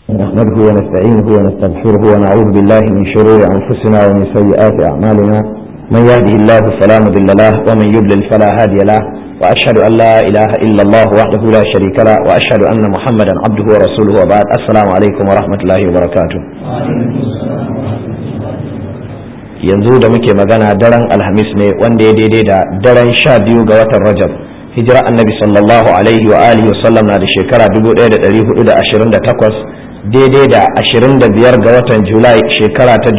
نحمده ونستعينه ونستغفره ونعوذ بالله من شرور أنفسنا ومن سيئات أعمالنا من يهده الله فلا مضل له ومن يضلل فلا هادي له وأشهد أن لا إله إلا الله وحده لا شريك له وأشهد أن محمدا عبده ورسوله وبعد السلام عليكم ورحمة الله وبركاته yanzu da muke magana daren alhamis ne wanda ya daidai da daren sha biyu ga watan rajab hijira annabi sallallahu alaihi wa alihi wa sallam na da shekara 1428 daidai da 25 ga watan julai shekara ta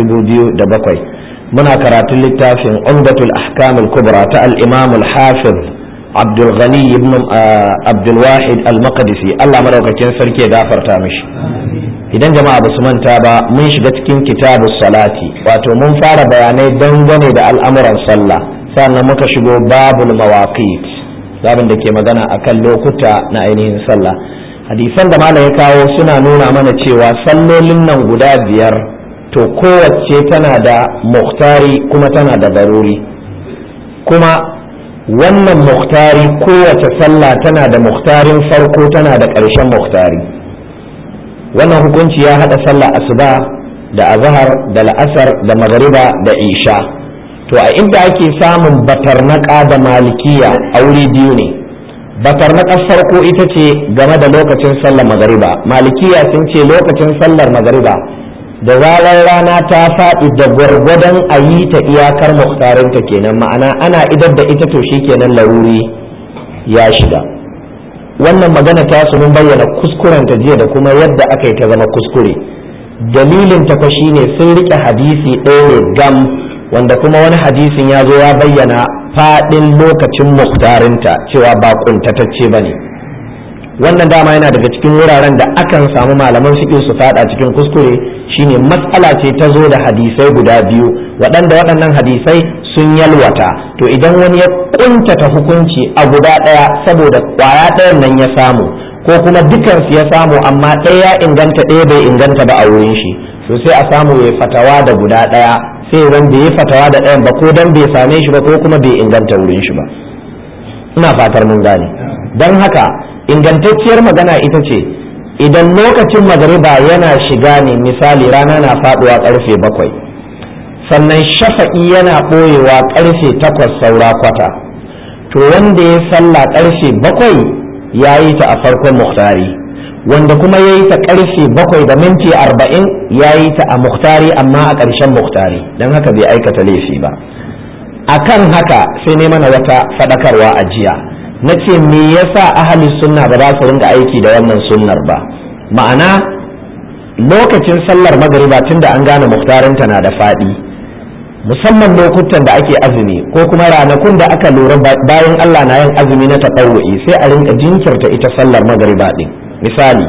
2007 muna karatun littafin umdatul ahkam al-kubra ta al-imam al-hafiz abdul ghani ibn abdul wahid al-maqdisi Allah madaukakin sarki ya gafarta mishi idan jama'a ba su manta ba mun shiga cikin kitabu salati wato mun fara bayanai dangane da al'amuran sallah sannan muka shigo babul mawaqit babin da ke magana akan lokuta na ainihin sallah hadisan da malam ya kawo suna nuna mana cewa sallolin nan guda biyar to kowace tana da muhtari kuma tana da baruri kuma wannan muhtari kowace sallah tana da muhtarin farko tana da ƙarshen muhtari wannan hukunci ya haɗa sallah asuba da azhar da la'asar da magariba da isha to a inda ake samun batarnaka da malikiya a wuri biyu ne batarnakar farko ita ce game da lokacin sallar magariba malikiya sun ce lokacin sallar magariba da zarar rana ta faɗi da gwargwadon a yi ta iyakar muhtarinta kenan ma'ana ana idar da ita to kenan laruri ya shiga wannan magana ta su mun bayyana kuskuren ta jiya da kuma yadda aka yi ta zama kuskure dalilin ta shine sun rike hadisi ɗaya ne gam wanda kuma wani hadisin ya zo ya bayyana faɗin lokacin muktarinta cewa ba kuntatacce ba ne wannan dama yana daga cikin wuraren da akan samu malaman fiƙi su faɗa cikin kuskure shine matsala ce ta zo da hadisai guda biyu waɗanda waɗannan hadisai sun yalwata to idan wani ya kuntata hukunci a guda ɗaya saboda ƙwaya ɗayan nan ya samu ko kuma dukansu ya samu amma ɗaya ya inganta ɗaya bai inganta ba a wurin shi to sai a samu ya fatawa da guda ɗaya sai ran bai yi fatawa da ɗayan ba ko dan bai same shi ba ko kuma bai inganta wurin shi ba ina fatar mun gane don haka ingantacciyar magana ita ce idan lokacin magariba yana shiga ne misali rana na faɗuwa ƙarfe bakwai sannan shafa'i yana ɓoyewa ƙarfe takwas saura kwata to wanda ya sallah ƙarfe bakwai ya yi ta a farkon muhtari wanda kuma ya yi ta ƙarfe bakwai da minti arba'in ya yi ta a muhtari amma a ƙarshen muhtari don haka bai aikata laifi ba a kan haka sai ne mana wata faɗakarwa a jiya na ce me yasa ahli sunna ba za su rinka aiki da wannan sunnar ba ma'ana lokacin sallar magariba tunda an gane muhtarinta na da faɗi musamman lokutan da ake azumi ko kuma ranakun da aka lura bayan Allah na yin azumi na taɓawu'i sai a rinka jinkirta ita sallar magariba ɗin misali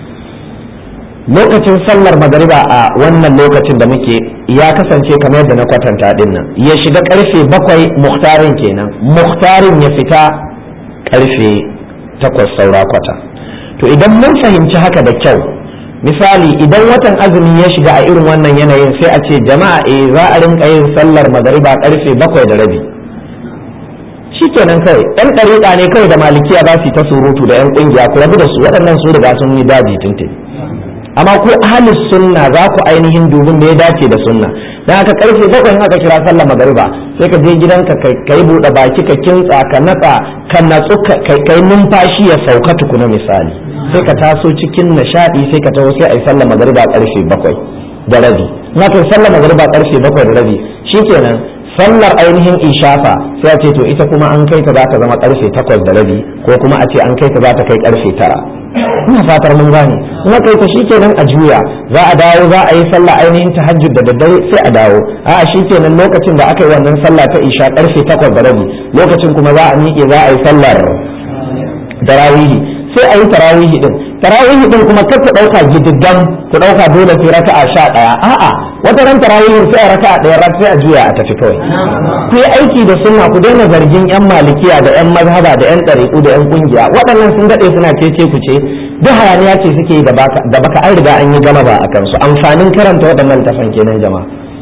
lokacin sallar magariba a wannan lokacin da muke ya kasance kamar yadda na kwatanta ɗin nan ya shiga karfe bakwai muhtarin kenan muhtarin ya fita karfe takwas saura kwata to idan mun fahimci haka da kyau misali idan watan azumi ya shiga a irin wannan yanayin sai a ce jama'a eh za a rinka yin sallar magariba karfe bakwai da rabi shikenan kawai yan ɗariƙa ne kawai da malikiya za su yi ta surutu da yan ƙungiya ku rabu da su waɗannan su riga sun yi daji tuntun amma ku ahlus sunna za ku ainihin dubin da ya dace da sunna dan haka karfe bakwai aka kira sallar magariba sai ka je gidanka kai buɗe baki ka kintsa ka natsa ka natsu kai numfashi ya sauka tukuna misali sai ka taso cikin nishadi sai ka taho sai a yi sallar magariba karfe bakwai da rabi na kai sallar magariba karfe bakwai da rabi shikenan sallar ainihin ishafa sai a ce to ita kuma an kai ta za ta zama karfe takwas da rabi ko kuma a ce an kai ta za ta kai karfe tara ina fatar mun gane in aka yi ta shikenan a juya za a dawo za a yi sallah ainihin tahajjud da daddare sai a dawo a shikenan lokacin da aka yi wannan sallah ta isha karfe takwas da rabi lokacin kuma za a miƙe za a yi sallar tarawihi sai a yi tarawihi din tarawihi din kuma kar ku ɗauka gididdan ku ɗauka dole sai raka'a sha ɗaya a'a wata ran tarawihin sai a raka'a ɗaya rak sai a juya a tafi kawai ku yi aiki da sunna ku daina zargin yan malikiya da yan mazhaba da yan ɗariƙu da yan ƙungiya waɗannan sun daɗe suna cece ku ce duk hayaniya ce suke da baka an riga an yi gama ba a kansu amfanin karanta waɗannan tafan kenan jama'a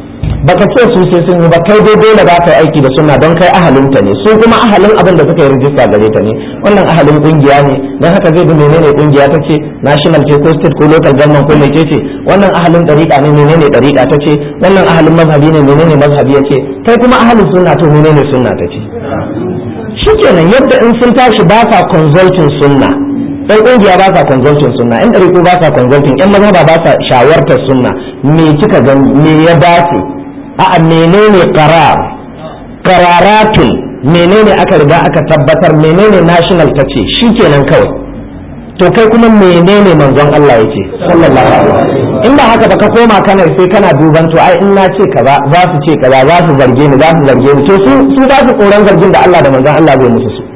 baka ce su sai sun yi ba kai dai dole za ka yi aiki da sunna don kai ahalinta ne su kuma ahalin abin da suka yi rijista gare ta ne wannan ahalin kungiya ne don haka zai bi menene kungiya ta ce national ce ko state ko local government ko mece ce wannan ahalin dariƙa ne menene dariƙa ta ce wannan ahalin mazhabi ne menene mazhabi ya ce kai kuma ahalin sunna to menene sunna ta ce shikenan yadda in sun tashi ba sa consulting sunna ɗan ƙungiya ba sa consulting sunna ɗan ɗariƙo ba sa consulting ɗan mazhaba ba sa shawartar sunna me kika gani me ya dace a'a menene qarar qararatun menene aka riga aka tabbatar menene national ta ce shikenan kawai to kai kuma menene manzon Allah yake sallallahu alaihi wasallam in ba haka ba ka koma kana sai kana duban to ai in na ce kaza za su ce kaza za su zarge ni za su zarge ni to su su za su tsoron zargin da Allah da manzon Allah zai musu su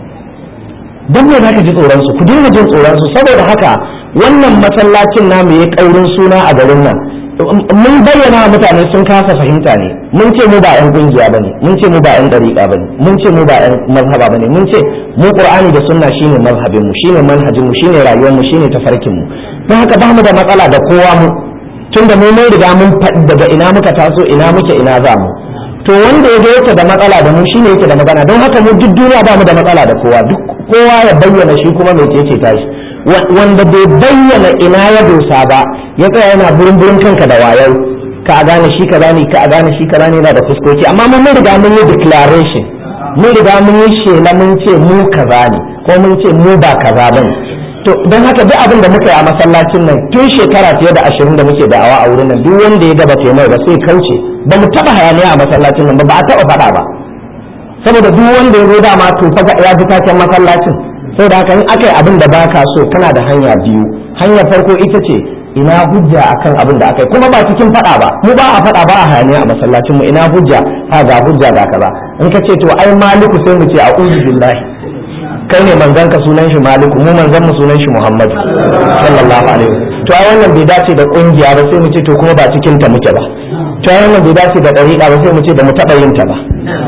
don me za ka ji tsoron su ku dinga jin tsoron su saboda haka wannan masallacin namu ya kaurin suna a garin nan mun bayyana wa mutane sun kasa fahimta ne mun ce mu ba yan kungiya bane mun ce mu ba yan dariƙa bane mun ce mu ba yan mazhaba bane mun ce mu qur'ani da sunna shine mazhabin mu shine manhajin mu shine rayuwar mu shine tafarkin mu don haka ba mu da matsala da kowa mu tunda mu mun riga mun faɗi daga ina muka taso ina muke ina za mu to wanda ya ga yake da matsala da mu shine yake da magana don haka mu duk duniya ba mu da matsala da kowa duk kowa ya bayyana shi kuma mai ce tashi wanda bai bayyana ina ya dosa ba ya tsaya yana burin burin kanka da wayau ka a gane shi kaza ne ka a gane shi kaza ne yana da fuskoki amma mun riga mun yi declaration mun riga mun yi shela mun ce mu kaza ne ko mun ce mu ba kaza bane to don haka duk abin da muka yi a masallacin nan tun shekara fiye da ashirin da muke da'awa a wurin nan duk wanda ya gaba taimai ba sai kauce ba mu taba hayaniya a masallacin nan ba ba a taba faɗa ba saboda duk wanda ya zo dama to fa ya ji taken masallacin saboda haka in aka yi abin da baka so kana da hanya biyu hanyar farko ita ce ina hujja akan abin da aka yi kuma ba cikin faɗa ba mu ba a faɗa ba a hayaniya a masallacin mu ina hujja ha ga hujja ga kaza in ka ce to ai maliku sai mu ce a'udhu billahi kai ne manzon ka sunan shi maliku mu manzon mu sunan shi muhammadu sallallahu alaihi to ai wannan bai dace da kungiya ba sai mu ce to kuma ba cikin ta muke ba to ai wannan bai dace da dariƙa ba sai mu ce ba mu taɓa yin ta ba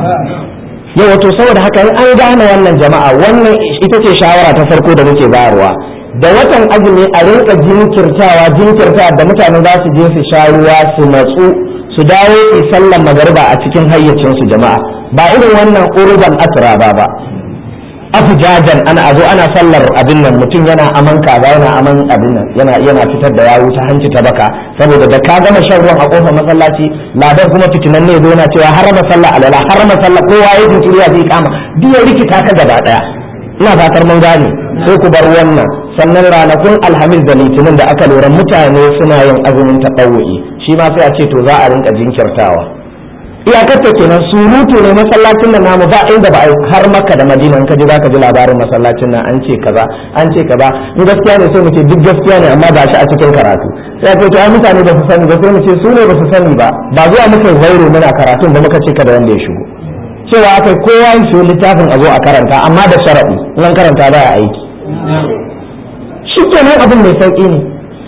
yau wato saboda haka in an gane wannan jama'a wannan ita ce shawara ta farko da muke bayarwa da watan azumi a rinka jinkirtawa jinkirta da mutane za su je su sha ruwa su matsu su dawo su sallan magariba a cikin hayyacinsu jama'a ba irin wannan urban asra ba ba afujajan ana azo ana sallar abin nan mutum yana aman kaza yana aman abin nan yana yana fitar da yawu ta hanci ta baka saboda da ka gama shan ruwan a kofar masallaci ladan kuma fitinan ne yana cewa harama sallah alala harama sallah kowa ya jinkiri ya zai kama duk ya rikita ka gaba daya ina fatar mun gane sai ku bar wannan sannan ranakun alhamis da litinin da aka lura mutane suna yin azumin taɓawu'i shi ma sai a ce to za a rinka jinkirtawa iyakar ta kenan surutu ne masallacin nan namu ba inda ba har makka da madina in ka ji zaka ji labarin masallacin nan an ce kaza an ce kaza in gaskiya ne sai mu ce duk gaskiya ne amma ba shi a cikin karatu sai ce to ai mutane ba su sani ba sai mu ce su ne ba su sani ba ba zuwa muka zairo muna karatun da muka ce kada wanda ya shigo cewa akai kowa ya shigo littafin a zo a karanta amma da sharadi in karanta ba ya aiki shi kenan abin mai sauki ne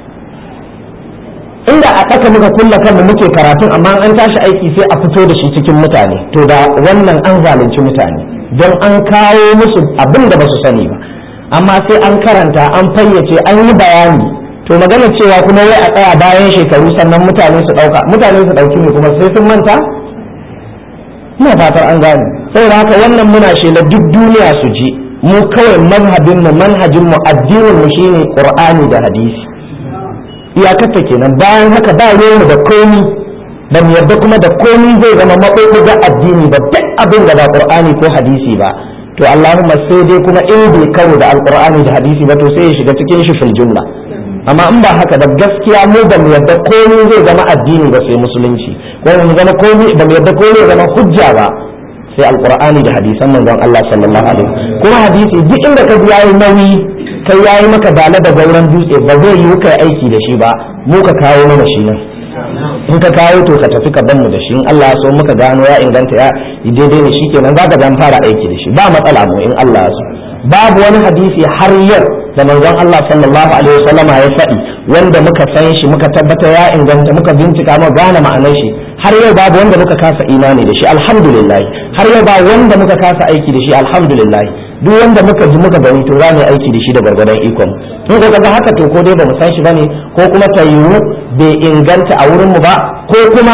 inda a ɗaka muka kulla kanmu muke karatun amma an tashi aiki sai a fito da shi cikin mutane to da wannan an zalunci mutane don an kawo musu abin da ba su sani ba amma sai an karanta an fayyace an yi bayani to magana cewa kuma wai a tsaya bayan shekaru sannan mutane su ɗauka mutane su ɗauki ne kuma sai sun manta ina fatar an gane saboda haka wannan muna shela duk duniya su ji mu kawai mazhabin mu manhajin mu addinin mu shine qur'ani da hadisi iyakarta kenan bayan haka ba mu da komi ba mu yarda kuma da komi zai zama maɓuɓɓuga addini ba duk abin da ba qur'ani ko hadisi ba to allahumma sai dai kuma in bai karo da alqur'ani da hadisi ba to sai ya shiga cikin shi fil jumla amma in ba haka da gaskiya mu ba mu yarda komi zai zama addini ba sai musulunci ko mu zama komi ba mu yarda komi ya zama hujja ba sai alqur'ani da hadisan manzon Allah sallallahu alaihi kuma hadisi duk inda ka ji yayi nauyi kai ya yi maka dala da gauran dutse ba zai yi kai aiki da shi ba mu ka kawo mana shi nan in ka kawo to ka tafi ka ban mu da shi in Allah ya so muka gano ya inganta ya daidai ne shi kenan za ka zan fara aiki da shi ba matsala mu in Allah ya so babu wani hadisi har yau da manzon Allah sallallahu alaihi wasallam ya faɗi wanda muka san shi muka tabbata ya inganta muka bincika mu gane ma'anar shi har yau babu wanda muka kasa imani da shi alhamdulillah har yau ba wanda muka kasa aiki da shi alhamdulillah duk wanda muka ji muka gani to za mu yi aiki da shi da gargadon ikon in ka ga haka to ko dai ba mu san shi bane ko kuma ta yiwu bai inganta a wurin mu ba ko kuma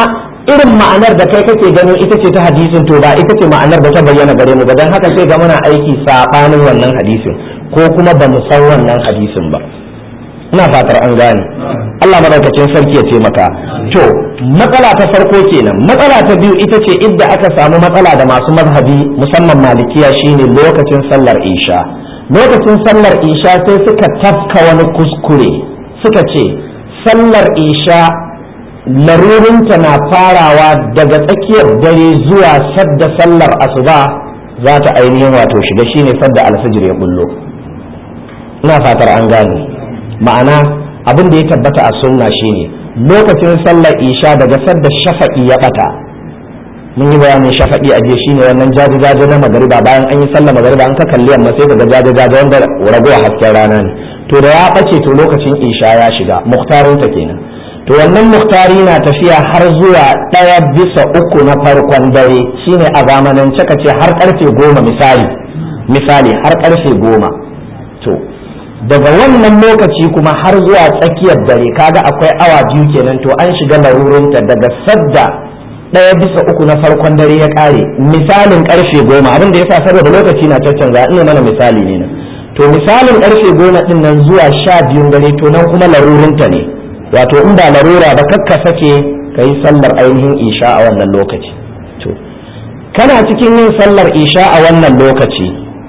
irin ma'anar da kai kake ganin ita ce ta hadisin to ba ita ce ma'anar da ta bayyana gare mu ba dan haka sai ga muna aiki sabanin wannan hadisin ko kuma ba mu san wannan hadisin ba ina fatar an gane Allah madaukakin sarki ya taimaka to matsala ta farko kenan matsala ta biyu ita ce idda aka samu matsala da masu mazhabi musamman malikiya shine lokacin sallar isha lokacin sallar isha sai suka tafka wani kuskure suka ce sallar isha larurinta na farawa daga tsakiyar dare zuwa sadda sallar asuba za ta ainihin wato shiga shine sadda alfijir ya bullo ina fatar an gane ma'ana abin da ya tabbata a sunna shine lokacin sallar isha daga sadda shafa'i ya bata mun yi bayanin shafa'i a jiya shine wannan jaje-jaje na magariba bayan an yi sallar magariba an ka kalli yamma sai daga jaje-jaje wanda ragowa hasken rana ne to da ya bace to lokacin isha ya shiga muhtarinta kenan to wannan muhtari na tafiya har zuwa ɗaya bisa uku na farkon dare shine a zamanance ka ce har karfe goma misali misali har karfe goma to daga wannan lokaci kuma har zuwa tsakiyar dare kaga akwai awa biyu kenan to an shiga larurinta daga sadda ɗaya bisa uku na farkon dare ya ƙare misalin karfe goma abin da ya sa saboda lokaci na caccanza ina mana misali ne nan to misalin karfe goma ɗin nan zuwa sha biyun dare to nan kuma larurinta ne wato in ba larura ba kakka sake ka yi sallar ainihin isha a wannan lokaci to kana cikin yin sallar isha a wannan lokaci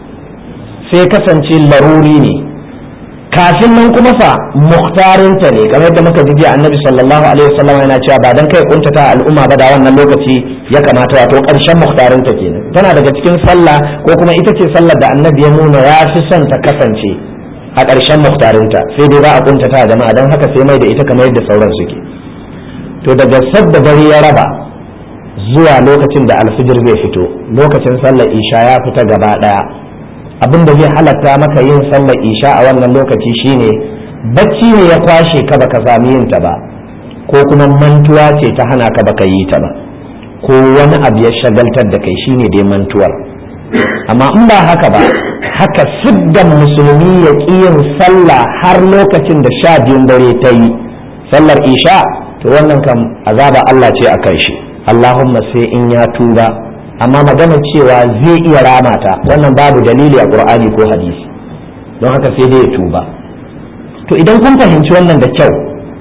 sai kasance laruri ne kafin nan kuma fa muhtarinta ne kamar yadda muka ji annabi sallallahu alaihi wasallam yana cewa ba dan kai kuntata al'umma ba da wannan lokaci ya kamata wato karshen muhtarinta kenan tana daga cikin sallah ko kuma ita ce sallar da annabi ya nuna ya fi son ta kasance a ƙarshen muhtarinta sai dai za a kuntata jama'a don haka sai mai da ita kamar yadda sauran suke to daga sadda dare ya raba zuwa lokacin da alfijir zai fito lokacin sallar isha ya fita gaba ɗaya abin da zai halatta maka yin sallar isha a wannan lokaci shine bacci ne ya kwashe ka baka sami yin ta ba ko kuma mantuwa ce ta hana ka baka yi ta ba ko wani abu ya shagaltar da kai shine dai mantuwar amma in ba haka ba haka siddan musulmi ya ƙi yin sallah har lokacin da sha biyun dare ta yi sallar isha to wannan kam azaba Allah ce a kai shi Allahumma sai in ya tuba amma magana cewa zai iya rama ta wannan babu dalili a Qur'ani ko hadisi don haka sai dai ya tuba to idan kun fahimci wannan da kyau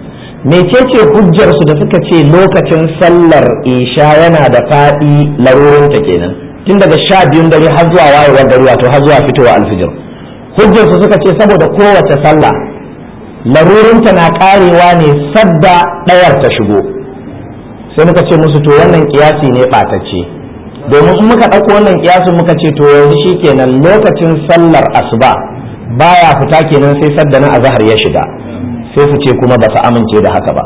mecece hujjar su da suka ce lokacin sallar isha yana da faɗi larurinta kenan tun daga sha biyun dare har zuwa wayewar gari wato har zuwa fitowa alfijir hujjar su suka ce saboda kowace sallah larurinta na karewa ne sadda ɗayar ta shigo sai muka ce musu to wannan kiyasi ne ɓatacce domin in muka ɗauko wannan kiyasin muka ce to yanzu shikenan lokacin sallar asuba baya fita kenan sai sadda na azahar ya shiga sai su ce kuma ba su amince da haka ba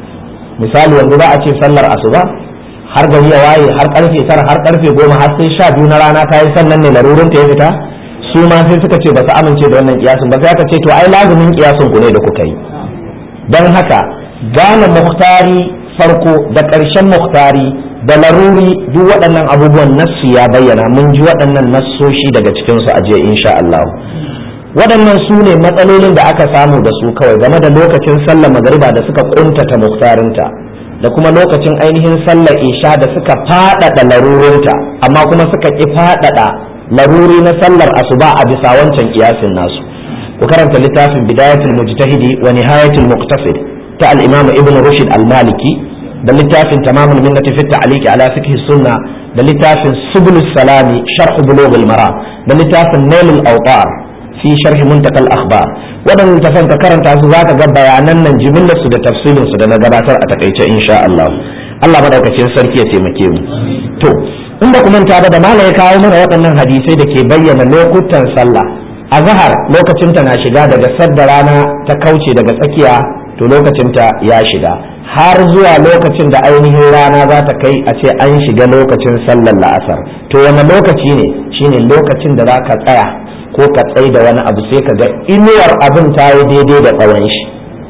misali yanzu ba a ce sallar asuba har gari ya waye har karfe tara har karfe goma har sai sha biyu na rana ta yi sannan ne larurin ta ya fita su ma sai suka ce ba su amince da wannan kiyasin ba sai aka ce to ai lazumin kiyasin ku ne da kuka yi don haka gane muhtari farko da ƙarshen muhtari da laruri duk waɗannan abubuwan nassu ya bayyana mun ji waɗannan nassoshi daga cikinsu a jiya insha Allah waɗannan su ne matsalolin da aka samu da su kawai game da lokacin sallar magariba da suka kuntata muhtarinta da kuma lokacin ainihin sallar isha da suka faɗaɗa larurinta amma kuma suka ƙi faɗaɗa laruri na sallar asuba a bisa wancan kiyasin nasu ku karanta littafin bidayatul mujtahidi wa nihayatul muqtasid ta al-imam ibn rushd al-maliki da littafin tamamul minnati fi ta'liq ala fiqh sunna da littafin subul salami sharh bulugh al-mara da littafin nail al-awtar fi sharh muntaqa al-akhbar waɗannan tafan ka karanta su zaka ga bayanan nan jimillar su da tafsirin su da na gabatar a takaice insha Allah Allah madaukakin sarki ya taimake mu to in ba ku manta ba da mala ya kawo mana waɗannan hadisai da ke bayyana lokutan sallah azhar lokacin ta na shiga daga sadda rana ta kauce daga tsakiya to lokacin ta ya shiga har zuwa lokacin da ainihin rana za ta kai a ce an shiga lokacin sallar la'asar to wani lokaci ne shine lokacin da za ka tsaya ko ka tsai da wani abu sai ka ga inuwar abin ta yi daidai da tsawon shi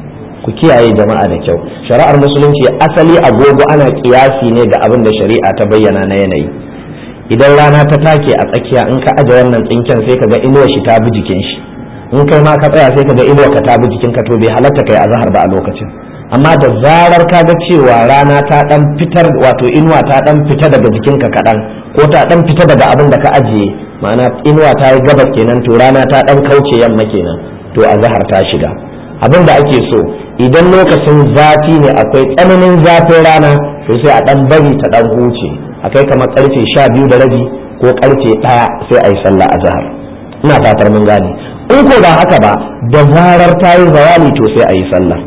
ku kiyaye jama'a da kyau shari'ar musulunci asali agogo ana kiyasi ne da abin da shari'a ta bayyana na yanayi idan rana ta take a tsakiya in ka aje wannan tsinken sai ka ga inuwar shi ta bi jikin shi in kai ma ka tsaya sai ka ga inuwar ka ta bi jikin ka to bai halatta kai azhar ba a lokacin amma da zarar ka ga cewa rana ta dan fitar wato inuwa ta dan fita daga jikinka kaɗan ko ta dan fita daga abin da ka ajiye ma'ana inuwa ta yi gabas kenan to rana ta dan kauce yamma kenan to a zahar ta shiga abin da ake so idan lokacin zafi ne akwai tsananin zafin rana to sai a dan bari ta dan huce akai kamar karfe sha biyu da rabi ko karfe ɗaya sai a yi sallah a zahar ina fatar mun gane in ko ba haka ba da zarar ta yi zawali to sai a yi sallah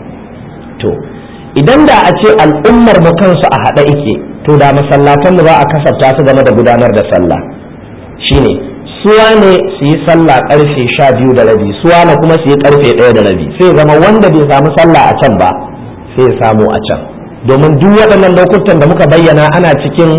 to idan da a ce al'ummar mu kansu a haɗa ike to da masallatan mu za a kasafta su game da gudanar da sallah shine suwa ne su yi sallah karfe sha biyu da rabi suwa ne kuma su yi karfe ɗaya da rabi sai zama wanda bai samu sallah a can ba sai ya samu a can domin duk waɗannan lokutan da muka bayyana ana cikin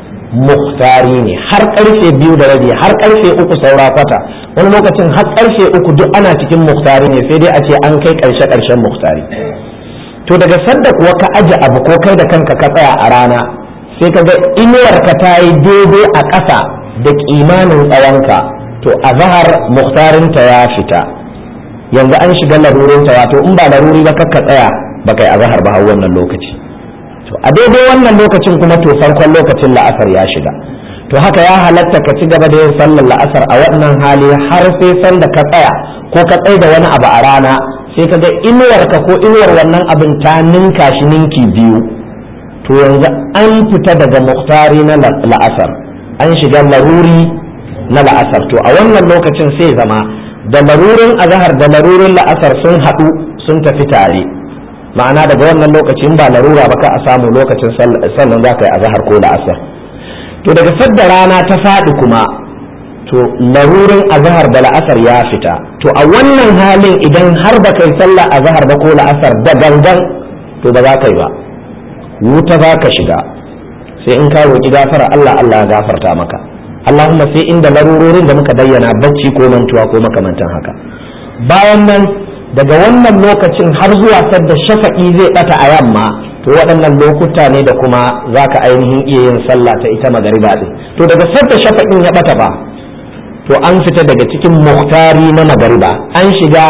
muhtari ne har karfe biyu da rabi har karfe uku saura kwata wani lokacin har karfe uku duk ana cikin muhtari ne sai dai a ce an kai karshe karshen muhtari to daga sadda kuwa ka aje abu ko kai da kanka ka tsaya a rana sai ka ga inuwarka ta yi daidai a ƙasa da kimanin tsawonka to a zahar muhtarinta ya fita yanzu an shiga larurinta wato in ba laruri ba ka tsaya ba kai a zahar ba har wannan lokaci to a daidai wannan lokacin kuma to farkon lokacin la'asar ya shiga to haka ya halatta ka ci gaba da yin sallar la'asar a wannan hali har sai sanda ka tsaya ko ka tsaye da wani abu a rana sai ka ga inuwarka ko inuwar wannan abin ta ninka shi ninki biyu to yanzu an fita daga muhtari na la'asar an shiga laruri na la'asar to a wannan lokacin sai zama da larurin azahar da larurin la'asar sun haɗu sun tafi tare ma'ana daga wannan lokacin ba larura ba ka a samu lokacin sannan za ka yi azahar ko la'asar to daga sadda rana ta faɗi kuma to larurin azahar da la'asar ya fita to a wannan halin idan har ba kai sallah azahar ba ko la'asar da gangan to ba za ka yi ba wuta za ka shiga sai in ka roƙi gafara Allah Allah ya gafarta maka Allahumma sai inda larurorin da muka bayyana bacci ko mantuwa ko makamantan haka bayan nan daga wannan lokacin har zuwa sadda shafa'i zai bata a yamma to waɗannan lokuta ne da kuma za ka ainihin iya yin sallah ta ita magariba ɗin to daga sadda shafa'in ya bata ba to an fita daga cikin muhtari na magariba an shiga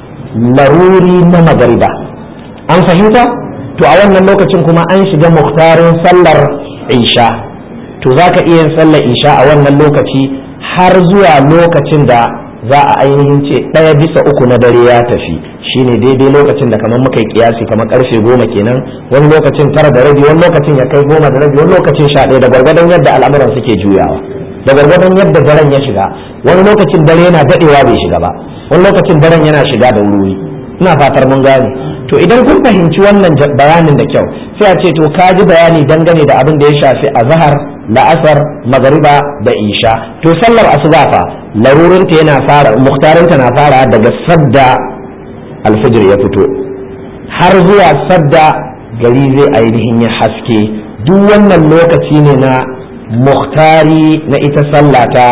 laruri na magariba an fahimta to a wannan lokacin kuma an shiga muhtarin sallar isha to za ka iya yin sallar isha a wannan lokaci har zuwa lokacin da za a ainihin ce ɗaya bisa uku na dare ya tafi shine daidai lokacin da kamar muka yi kiyasi kamar karfe goma kenan wani lokacin tara da rabi wani lokacin ya kai goma da rabi wani lokacin sha ɗaya da gwargwadon yadda al'amuran suke juyawa da gwargwadon yadda daren ya shiga wani lokacin dare yana daɗewa bai shiga ba wani lokacin daren yana shiga da wuri ina fatar mun gane to idan kun fahimci wannan bayanin da kyau sai a ce to ka ji bayani dangane da abin da ya shafi azhar la'asar magariba da isha to sallar asuba fa larurinta yana fara muhtarinta na fara daga sadda alfijir ya fito har zuwa sadda gari zai ainihin ya haske duk wannan lokaci ne na muhtari na ita sallah ta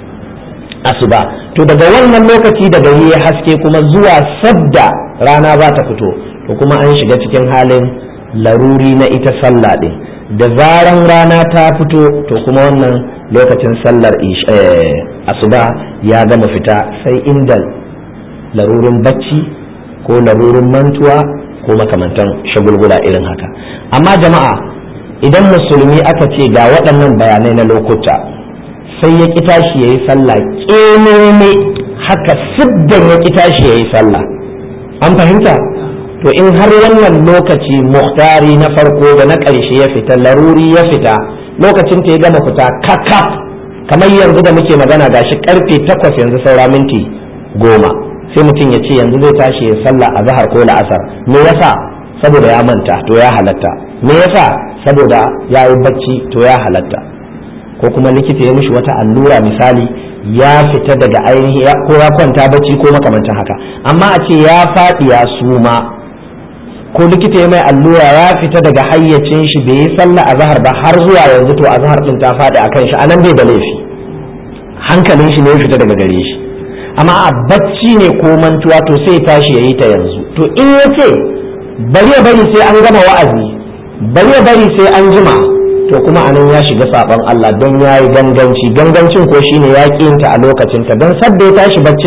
asuba to daga wannan lokaci da gari ya haske kuma zuwa sadda rana za ta fito to kuma an shiga cikin halin laruri na ita sallah ɗin da zaran rana ta fito to kuma wannan lokacin sallar asuba ya gama fita sai inda larurin bacci ko larurin mantuwa ko makamantan shagulgula irin haka amma jama'a idan musulmi aka ce ga waɗannan bayanai na lokuta sai ya ƙi tashi ya yi sallah ƙememe haka siddan ya ƙi tashi ya yi sallah an fahimta to in har wannan lokaci muhtari na farko da na ƙarshe ya fita laruri ya fita lokacin ta ya gama fita kakaf kamar yanzu da muke magana gashi karfe takwas yanzu saura minti goma sai mutum ya ce yanzu zai tashi ya sallah a zahar ko la'asar me yasa saboda ya manta to ya halatta me yasa saboda ya yi bacci to ya halatta ko kuma likita ya mishi wata allura misali ya fita daga ainihi ko ya kwanta bacci ko makamantan haka amma a ce ya faɗi ya suma ko likita ya mai allura ya fita daga hayyacin shi bai yi sallah a zahar ba har zuwa yanzu to a zahar din ta faɗi akan shi anan bai da laifi hankalin shi ne ya fita daga gare shi amma a bacci ne ko mantuwa to sai tashi ya yi ta yanzu to in ya ce bari ya bari sai an gama wa'azi bari ya bari sai an jima to kuma anan ya shiga saban Allah don ya yi ganganci gangancin ko shine ya ta a lokacin ta don sadda ya tashi baccin nan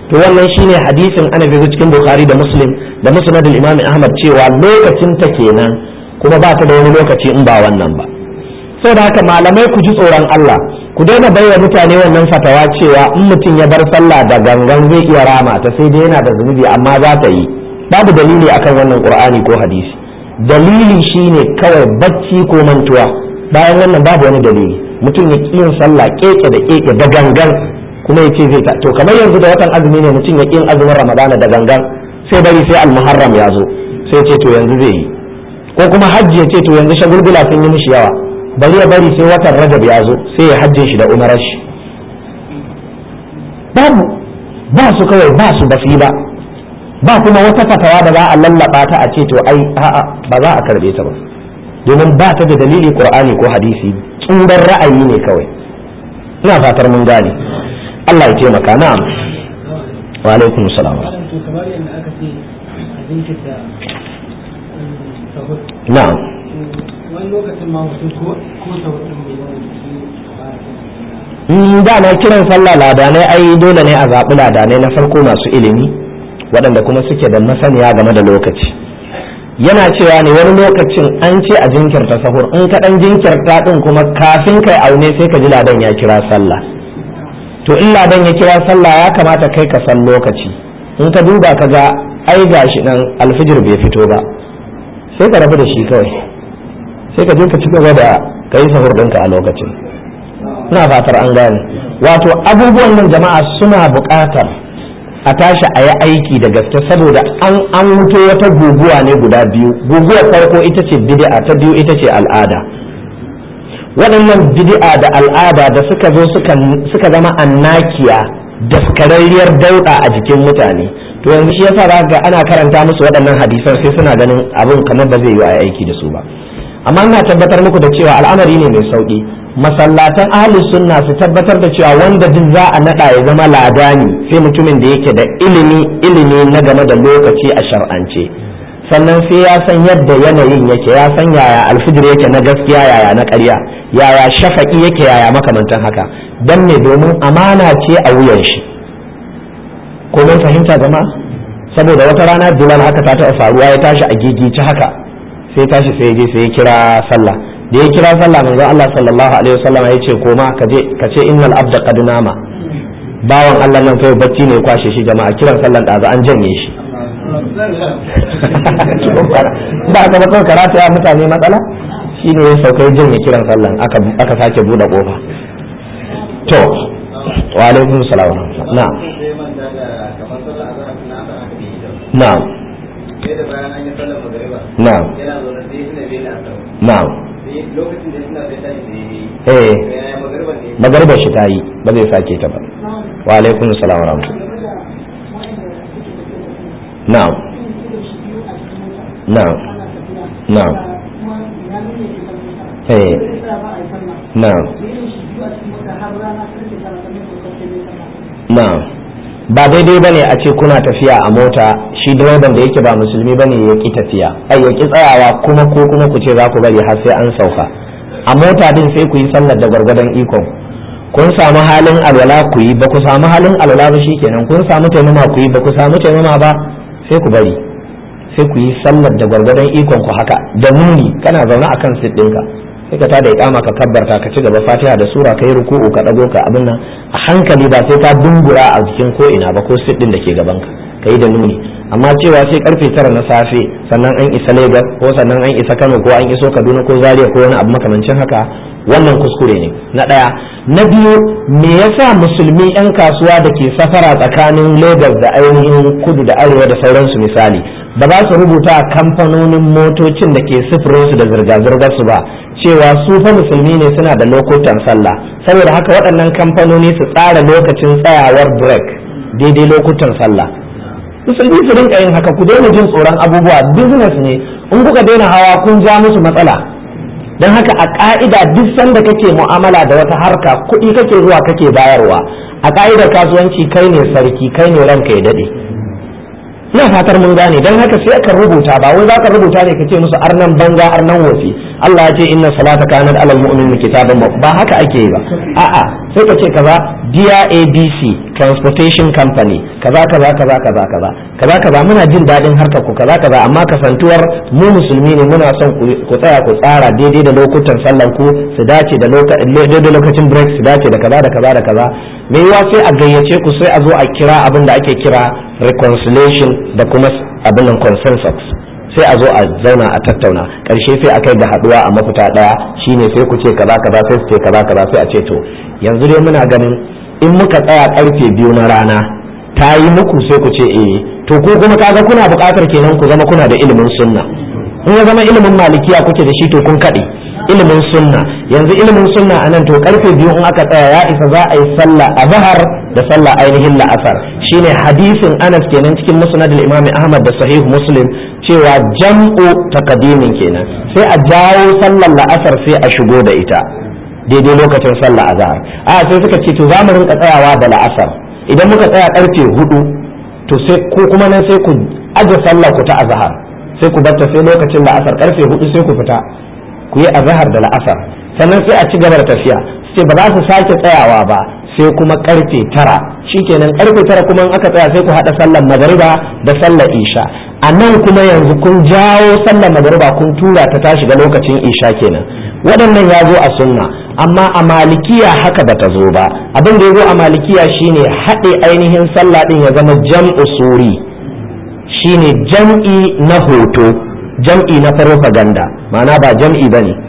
to wannan shine hadisin ana bi cikin bukhari da muslim da musnad al-imam ahmad cewa lokacin ta kenan kuma ba ta da wani lokaci in ba wannan ba saboda haka malamai ku ji tsoron Allah ku daina baiwa mutane wannan fatawa cewa in mutum ya bar sallah da gangan zai iya rama ta sai dai yana da zunubi amma za ta yi babu dalili akan wannan qur'ani ko hadisi dalili shine kawai bacci ko mantuwa bayan wannan babu wani dalili mutum ya ƙi yin sallah keke da keke da gangan kuma ya ce zai ta to kamar yanzu da watan azumi ne mutum ya ƙi yin azumin ramadana da gangan sai bari sai almuharram ya zo sai ce to yanzu zai yi ko kuma hajji ya ce to yanzu shagulgula sun yi mishi yawa bari ya bari sai watan rajab ya zo sai ya hajjin shi da umarar shi babu ba su kawai ba su basu ba ba kuma wata fatawa da za a lallaba ta a ce to ai a'a ba za a karbe ta ba domin ba ta da dalili qur'ani ko hadisi tsurar ra'ayi ne kawai ina fatar mun gane Allah ya taimaka na'am wa alaikum salam kamar yadda aka ce a jinkirta sahur na'am wani lokacin ma mutum ko ko sahur din bai zama in da na kiran sallah ladanai ai dole ne a zaɓi ladanai na farko masu ilimi waɗanda kuma suke da masaniya game da lokaci yana cewa ne wani lokacin an ce a jinkirta sahur in ka ɗan jinkirta ɗin kuma kafin kai aune sai ka ji ladan ya kira sallah to in ladan ya kira sallah ya kamata kai ka san lokaci in ka duba ka ga ai gashi nan alfijir bai fito ba sai ka rabu da shi kawai sai ka je ka ci gaba da kai sahur ɗinka a lokacin ina fatar an gane wato abubuwan nan jama'a suna buƙatar a tashi a yi aiki da gaske saboda an an wuto wata guguwa ne guda biyu guguwar farko ita ce bid'a ta biyu ita ce al'ada waɗannan bid'a da al'ada da suka zo suka suka zama annakiya daskararriyar dauɗa a jikin mutane to yanzu shi yasa ga ana karanta musu waɗannan hadisan sai suna ganin abin kamar ba zai yi a aiki da su ba amma ina tabbatar muku da cewa al'amari ne mai sauki masallatan ahli sunna su tabbatar da cewa wanda duk za a nada ya zama ladani sai mutumin da yake da ilimi ilimi na game da lokaci a shar'ance sannan sai ya san yadda yanayin yake ya san yaya alfijir yake na gaskiya yaya na ƙarya yaya shafaki yake yaya makamantan haka dan ne domin amana ce a wuyan shi ko mun fahimta jama'a saboda wata rana bilal haka ta taɓa faruwa ya tashi a gigice haka sai tashi sai ya je sai ya kira sallah da ya kira sallah manzon Allah sallallahu alaihi wasallam ya ce koma ka je ka ce innal abda qad nama bawan Allah nan kai bacci ne ya kwashe shi jama'a kiran sallan da an janye shi ba ka ba kawai karatu ya mutane matsala shine ya saukai janye kiran sallan aka aka sake bude kofa to wa alaikum salam na'am na'am na'am na'am eh magarba shi ta yi ba zai sake ta ba wa alaikum salam wa rahmatullahi na'am na'am na'am eh na'am na'am ba daidai bane a ce kuna tafiya a mota shi direban da yake ba musulmi bane ya ki tafiya ai ya ki tsayawa kuma ko kuma ku ce za ku bari har sai an sauka a mota din sai ku yi sallar da gwargwadon ikon kun samu halin alwala ku yi ba ku samu halin alwala ba shikenan kun samu taimama ku yi ba ku samu taimama ba sai ku bari sai ku yi sallar da gwargwadon ikon ku haka da nuni kana zaune akan sit ɗinka sai ka tada ikama ka kabbarta ka ci gaba fatiha da sura ka yi ruku'u ka dago ka abin nan a hankali ba sai ka dungura a jikin ko ina ba ko sit ɗin da ke gaban ka ka yi da nuni amma cewa sai karfe tara na safe sannan an isa Lagos ko sannan an isa Kano ko an iso Kaduna ko Zaria ko wani abu makamancin haka wannan kuskure ne na ɗaya na biyu me yasa musulmi 'yan kasuwa da ke safara tsakanin Lagos da ainihin kudu da arewa da sauransu misali ba za su rubuta a kamfanonin motocin da ke sufurinsu da zirga-zirgar su ba cewa su fa musulmi ne suna da lokutan sallah saboda haka waɗannan kamfanoni su tsara lokacin tsayawar break daidai lokutan sallah musulmi su rinka yin haka ku daina jin tsoron abubuwa business ne in kuka daina hawa kun ja musu matsala don haka a ka'ida duk sanda kake mu'amala da wata harka kuɗi kake zuwa kake bayarwa a ka'idar kasuwanci kai ne sarki kai ne ranka ya daɗe ina fatar mun gane don haka sai ka rubuta ba wai za ka rubuta ne ka ce musu arnan banza arnan wofi Allah ya ce inna salata kanat alal mu'minin kitaban ba haka ake yi ba a'a sai ka ce kaza Dear ABC Transportation Company kaza kaza kaza kaza kaza kaza kaza muna jin daɗin harkar ku kaza kaza amma kasantuwar mu musulmi ne muna son ku tsaya ku tsara daidai da lokutan sallan ku su dace da daidai lokacin break su dace da kaza da kaza da kaza me yiwa sai a gayyace ku sai a zo a kira abin da ake kira reconciliation da kuma abin nan consensus sai a zo a zauna a tattauna karshe sai a kai da haduwa a mafita daya shine sai ku ce kaza kaza sai su ce kaza kaza sai a ce to yanzu dai muna ganin in muka tsaya karfe biyu na rana ta yi muku sai ku ce eh to ku kuma kaga kuna buƙatar kenan ku zama kuna da ilimin sunna in ya zama ilimin malikiya kuke da shi to kun kaɗe ilimin sunna yanzu ilimin sunna a nan to karfe biyu in aka tsaya ya isa za a yi sallah a zahar da sallah ainihin la'asar shine hadisin anas kenan cikin musnad al-imam ahmad da sahih muslim cewa jam'u taqdimin kenan sai a jawo sallar la'asar sai a shigo da ita daidai lokacin sallah azhar a sai suka ce to za mu rinka tsayawa da la'asar idan muka tsaya karfe hudu to sai ko kuma nan sai ku aje sallah ku ta azhar sai ku barta sai lokacin la'asar karfe hudu sai ku fita ku yi azhar da la'asar sannan sai a ci gaba da tafiya sai ba za su sake tsayawa ba sai kuma karfe tara shikenan karfe tara kuma in aka tsaya sai ku haɗa sallar magariba da sallar isha a nan kuma yanzu kun jawo sallar magariba kun tura ta ta shiga lokacin isha kenan waɗannan ya zo a sunna amma a malikiya haka bata zo ba abin da ya zo a malikiya shine haɗe ainihin sallah ɗin ya zama jam'u suri shine jam'i na hoto jam'i na farfaganda ma'ana ba jam'i ba ne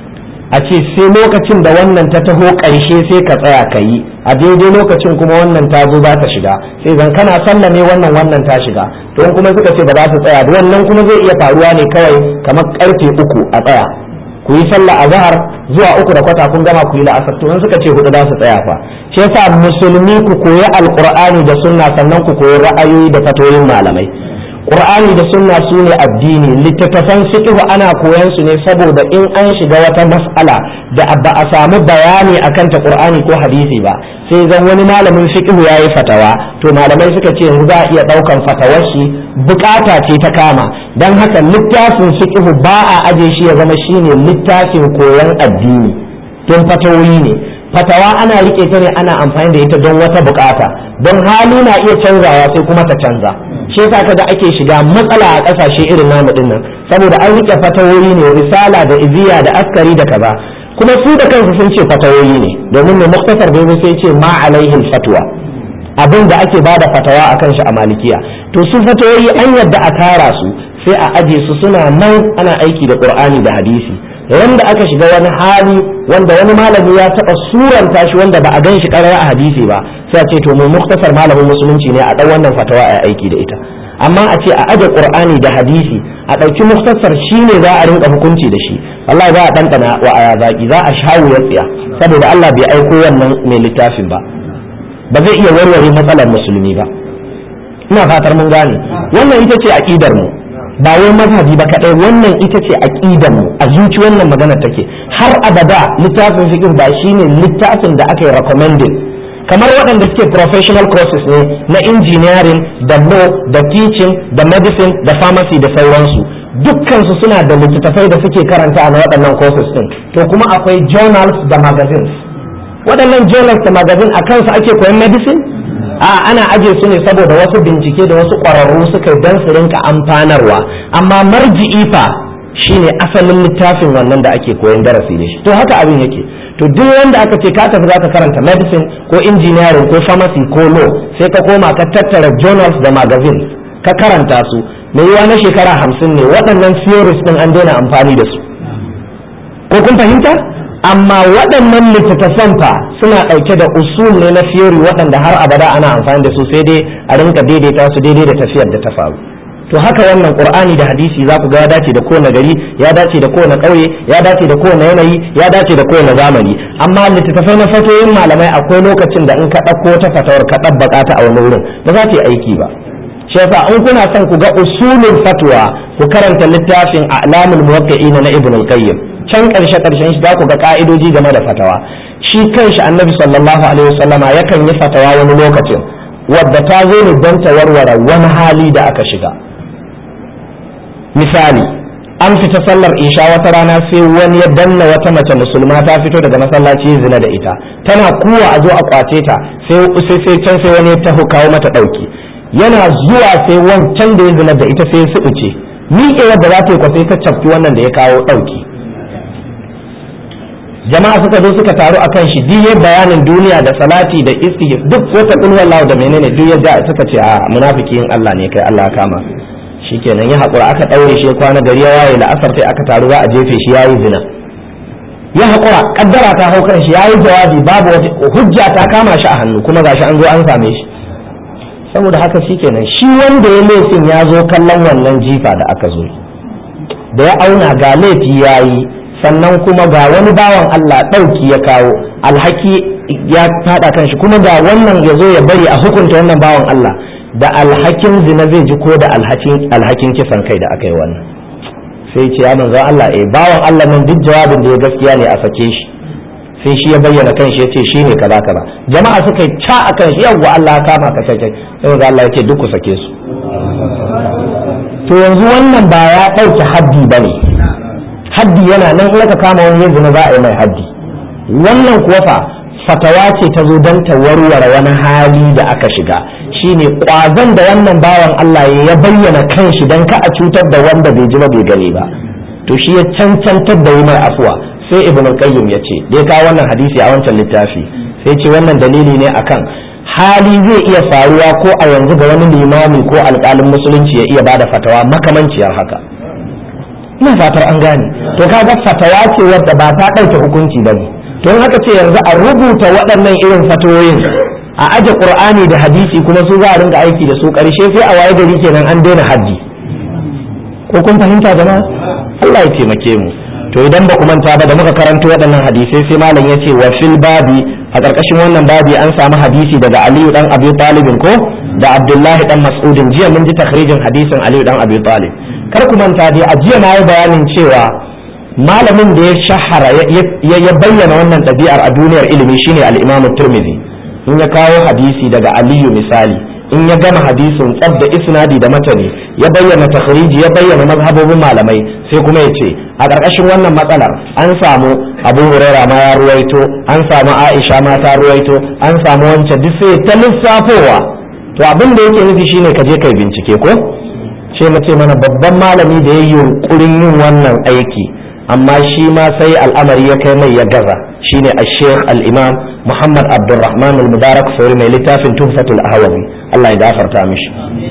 a ce sai lokacin da wannan ta taho ƙarshe sai ka tsaya ka yi a daidai lokacin kuma wannan ta zo za ta shiga sai zan kana sallah ne wannan wannan ta shiga don kuma suka ce ba za su tsaya wannan kuma zai iya faruwa ne kawai kamar karfe uku a tsaya ku yi sallah a zahar zuwa uku da kwata kun gama ku yi la'asar to suka ce hudu za su tsaya fa shi yasa musulmi ku koyi alqur'ani da sunna sannan ku koyi ra'ayoyi da fatoyin malamai Qur'ani da sunna su ne addini littattafan fiqh ana koyan su ne saboda in an shiga wata mas'ala da ba a samu bayani akan ta Qur'ani ko hadisi ba sai zan wani malamin fiqh yayi fatawa to malamai suka ce yanzu za a iya daukan fatawar shi bukata ce ta kama dan haka littafin fiqh ba a aje shi ya zama shine littafin koyon addini don fatawoyi ne fatawa ana rike ta ne ana amfani da ita don wata bukata don hali na iya canzawa sai kuma ta canza shi yasa kaga ake shiga matsala a kasashe irin namu din nan saboda an rike fatawoyi ne risala da iziya da askari da kaza kuma su da kansu sun ce fatawoyi ne domin mai muktasar bai sai ce ma alaihin fatwa abin da ake bada fatawa akan shi a malikiya to su fatawoyi an yadda a tara su sai a aje su suna nan ana aiki da qur'ani da hadisi wanda aka shiga wani hali wanda wani malami ya taɓa suranta shi wanda ba a gan shi ƙarar a hadisi ba sai a ce to mu muktasar malamin musulunci ne a ɗan wannan fatawa a aiki da ita amma a ce a aje qur'ani da hadisi a ɗauki muktasar shi ne za a rinka hukunci da shi Allah za a ɗanɗana wa aya zaki za a shawo ya tsiya saboda Allah bai aiko wannan mai littafin ba ba zai iya warware matsalar musulmi ba ina fatar mun gane wannan ita ce aqidar mu ba wai mazhabi ba kadai wannan ita ce aqidar mu a zuci wannan magana take har abada littafin fiqh ba shine littafin da aka yi recommended kamar waɗanda suke professional courses ne na engineering da law da teaching da medicine da pharmacy da sauransu dukkansu suna da littattafai da suke karanta na waɗannan courses din to kuma akwai journals da magazines waɗannan journals da magazine a kansu ake koyan medicine a ana aje su ne saboda wasu bincike da wasu ƙwararru suka yi don su rinka amfanarwa amma marji'i fa shine asalin littafin wannan da ake koyan darasi da shi to haka abin yake to duk wanda aka ce ka tafi zaka karanta medicine ko engineering ko pharmacy ko law sai ka koma ka tattara journals da magazines ka karanta su mai yiwa na shekara hamsin ne waɗannan theories din an daina amfani da su ko kun fahimta amma waɗannan littattafan fa suna ɗauke da usul ne na theory waɗanda har abada ana amfani da su sai dai a rinka daidaita su daidai da tafiyar da ta faru to haka wannan qur'ani da hadisi za ku ga ya dace da kowane gari ya dace da kowane ƙauye ya dace da kowane yanayi ya dace da kowane zamani amma littattafai na fatoyin malamai akwai lokacin da in ka ɗauko ta fatawar ka ɗabbaka ta a wani wurin ba za ta yi aiki ba shi yasa in kuna son ku ga usulul fatwa ku karanta littafin a'lamul muwaqqi'ina na ibn al-qayyim can karshe karshen shi za ku ga ka'idoji game da fatawa shi kanshi annabi sallallahu alaihi wasallama yakan yi fatawa wani lokacin wadda ta zo ne don ta warware wani hali da aka shiga misali an fita sallar isha wata rana sai wani ya danna wata mace musulma ta fito daga masallaci zina da ita tana kuwa a zo a kwace ta sai sai can sai wani ya taho kawo mata dauki yana zuwa sai wancan da ya zina da ita sai ya subuce miƙe yadda za ta yi kwasai ta cafki wannan da ya kawo dauki jama'a suka zo suka taru akan shi duk bayanin duniya da salati da isti duk wata kulwallahu da menene duk yadda suka ce a munafiki in Allah ne kai Allah kama shikenan ya haƙura aka ɗaure shi kwana gari ya waye la'asar sai aka taru za a jefe shi yayi zina ya haƙura kaddara ta hau kan shi yayi jawabi babu wata hujja ta kama shi a hannu kuma gashi an zo an same shi saboda haka shikenan shi wanda ya laifin ya zo kallon wannan jifa da aka zo da ya auna ga laifi yayi sannan kuma ga wani bawan Allah ɗauki ya kawo alhaki ya faɗa kan shi kuma ga wannan ya zo ya bari a hukunta wannan bawan Allah da alhakin zina zai ji ko da alhakin kisan kai da aka yi wannan sai ce ya manzo Allah eh bawan Allah nan duk jawabin da ya gaskiya ne a sake shi sai shi ya bayyana kan shi yace shine kaza kaza jama'a suka yi ca akan shi yawwa Allah kama ka kai sai manzo Allah yace duk ku sake su to yanzu wannan ba ya dauke haddi bane haddi yana nan in aka kama wani yanzu za a yi mai haddi wannan kuwa fa fatawa ce ta zo don ta warware wani hali da aka shiga shine kwazon da wannan bawan Allah ya bayyana kanshi don ka a cutar da wanda bai ji ba bai gani ba to shi ya cancantar da yi mai afuwa sai ibn qayyim ya ce dai ka wannan hadisi a wancan littafi sai ce wannan dalili ne akan hali zai iya faruwa ko a yanzu ga wani limami ko alƙalin musulunci ya iya bada fatawa makamanciyar haka ina fatar an gane to kaga fatawa ce wadda ba ta ɗauke hukunci ba ne to in haka ce yanzu a rubuta waɗannan irin fatoyin a aje qur'ani da hadisi kuma su za a rinka aiki da su ƙarshe sai a waye gari kenan an daina haddi ko kun fahimta jama'a Allah ya taimake mu to idan ba ku manta ba da muka karanto waɗannan hadisai sai malam ya ce wa fil babi a ƙarƙashin wannan babi an samu hadisi daga Aliyu dan Abi Talib ko da Abdullahi dan Mas'udin jiya mun ji takhrijin hadisin Aliyu dan Abi Talib kar ku manta dai a jiya na yi bayanin cewa malamin da ya shahara ya bayyana wannan ɗabi'ar a duniyar ilimi shine al-Imam Tirmidhi in ya kawo hadisi daga Aliyu misali in ya gama hadisin tsab da isnadi da matani ya bayyana takhriji ya bayyana mazhabobin malamai sai kuma ya ce a ƙarƙashin wannan matsalar an samu Abu Huraira ma ya ruwaito an samu Aisha ma ta ruwaito an samu wancan duk sai ta lissafowa to abin da yake nufi shine ka je kai bincike ko ce mace mana babban malami da ya yi yunkurin yin wannan aiki amma shi ma sai al'amari ya kai mai ya gaza shine al-sheikh al-imam muhammad abdulrahman al-mubarak sauri mai littafin tuhfatul ahwazi Allah ya gafarta mishi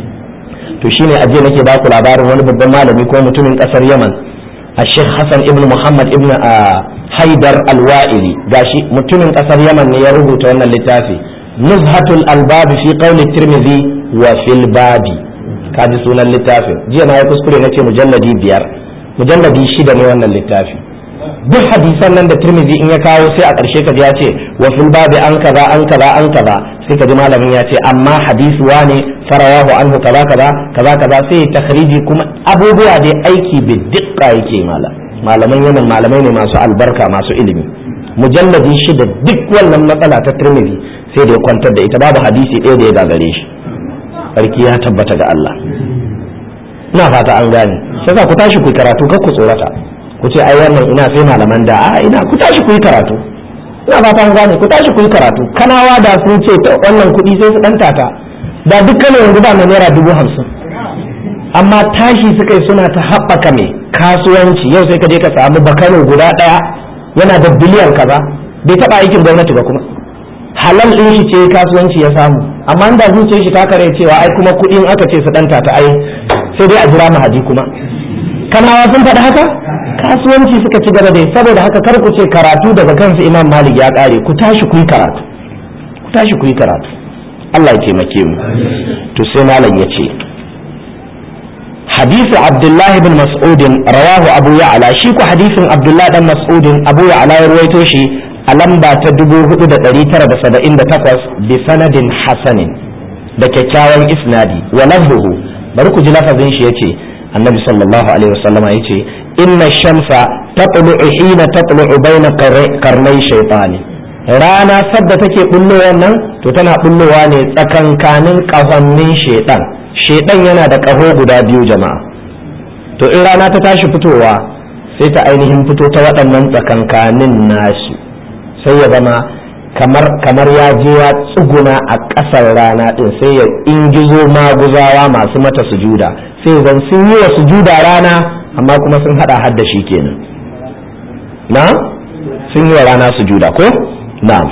to shine aje nake ba ku labarin wani babban malami ko mutumin kasar yaman al-sheikh hassan ibn muhammad ibn haidar al-wa'ili gashi mutumin kasar yaman ne ya rubuta wannan littafi nuzhatul albab fi qawli tirmidhi wa fil babi kaji sunan littafin jiya na ya kuskure na ce mujalladi biyar mujalladi shida ne wannan littafi duk hadisan nan da turmizi in ya kawo sai a ƙarshe ka ya ce wa fil babi an kaza an kaza an kaza sai ka ji malamin ya ce amma hadisi wane farawahu anhu kaza kaza kaza kaza sai ya takhriji kuma abubuwa dai aiki bi dukka yake mala malaman yanan malamai ne masu albarka masu ilimi mujalladi shida duk wannan matsala ta turmizi sai da ya kwantar da ita babu hadisi ɗaya da ya gagare shi sarki ya tabbata ga Allah ina fata an gane sai ku tashi ku karatu kar ku tsorata ku ce ai wannan ina sai malaman da a ina ku tashi ku yi karatu ina fata an gane ku tashi ku yi karatu kanawa da sun ce wannan kuɗi sai su ɗan tata da dukkanin yanzu ba mai naira dubu hamsin amma tashi suka yi suna ta haɓaka mai kasuwanci yau sai ka je ka samu bakano guda ɗaya yana da biliyan kaza bai taɓa aikin gwamnati ba kuma halal ɗin shi ce kasuwanci ya samu amma da zuciyar shi ta kare cewa ai kuma kuɗin aka ce su ɗanta ta ai sai dai a jira mahadi kuma kanawa sun faɗi haka kasuwanci suka ci gaba dai saboda haka kar ku ce karatu daga kansu imam malik ya ƙare ku tashi ku yi karatu ku tashi ku yi karatu Allah ya taimake mu to sai malam ya ce حديث عبد الله بن مسعود رواه أبو يعلى شيكو حديث عبد الله بن مسعود أبو يعلى يرويتوشي a lamba ta dubu hudu da ɗari tara da saba'in da takwas bi sanadin hasanin da kyakkyawan isnadi wa lafzuhu bari ku ji lafazin shi yace annabi sallallahu alaihi wasallama yace inna shamsa tatlu'u hina tatlu'u baina qarnai shaytani rana sadda take bullowa nan to tana bullowa ne tsakankanin kahonnin shaytan shaytan yana da kaho guda biyu jama'a to in rana ta tashi fitowa sai ta ainihin fito ta waɗannan tsakankanin nasu sai ya zama kamar kamar ya je ya tsuguna a ƙasar rana ɗin sai ya ingizo maguzawa masu mata sujuda sai zan sun yi wa sujuda rana amma kuma sun haɗa hadda shi kenan na sun yi wa rana sujuda ko na'am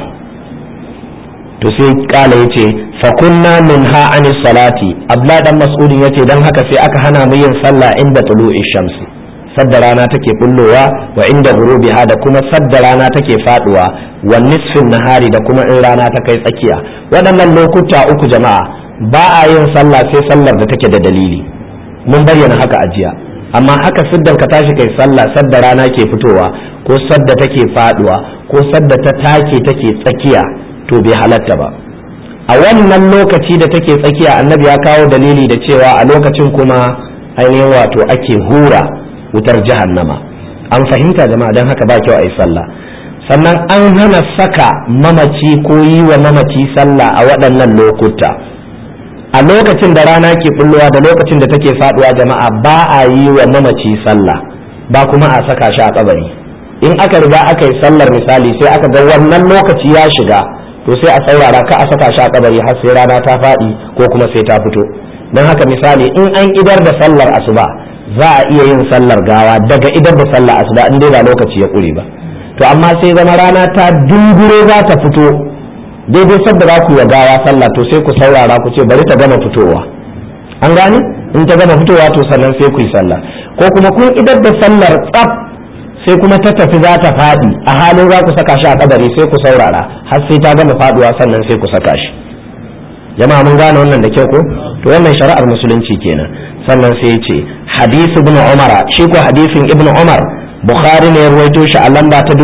to sai kala ya ce fakunna min ha an salati abla dan mas'udin ya ce don haka sai aka hana mu yin sallah inda tulu'i shamsi sadda rana take bullowa wa inda gurubiha da kuma sadda rana take faduwa wa nisfin nahari da kuma in rana ta kai tsakiya waɗannan lokuta uku jama'a ba a yin sallah sai sallar da take da dalili mun bayyana haka a jiya amma haka siddan ka tashi kai sallah sadda rana ke fitowa ko sadda take faduwa ko sadda ta take take tsakiya to bai halatta ba a wannan lokaci da take tsakiya annabi ya kawo dalili da cewa a lokacin kuma ainihin wato ake hura wutar jahannama an fahimta jama'a don haka ba kyau a yi sallah sannan an hana saka mamaci ko yi wa mamaci sallah a waɗannan lokuta a lokacin da rana ke bullowa da lokacin da take faduwa jama'a ba a yi wa mamaci sallah ba kuma a saka shi a kabari in aka riga aka yi sallar misali sai aka ga wannan lokaci ya shiga to sai a saurara ka a saka shi a kabari har sai rana ta faɗi ko kuma sai ta fito don haka misali in an idar da sallar asuba za a iya yin sallar gawa daga idar da sallar asuba in dai ba lokaci ya ƙure ba to amma sai zama rana ta dungure za ta fito daidai sadda za ku yi gawa sallah to sai ku saurara ku ce bari ta gama fitowa an gane in ta gama fitowa to sannan sai ku yi sallah ko kuma kun idar da sallar tsaf sai kuma ta tafi za ta faɗi a halin za ku saka shi a kabari sai ku saurara har sai ta gama faduwa sannan sai ku saka shi jama'a mun gane wannan da kyau ko to wannan shari'ar musulunci kenan sannan sai ya ce hadisi ibn umara shi ko hadisin ibn umar bukhari ne ya ruwaito shi a lamba ta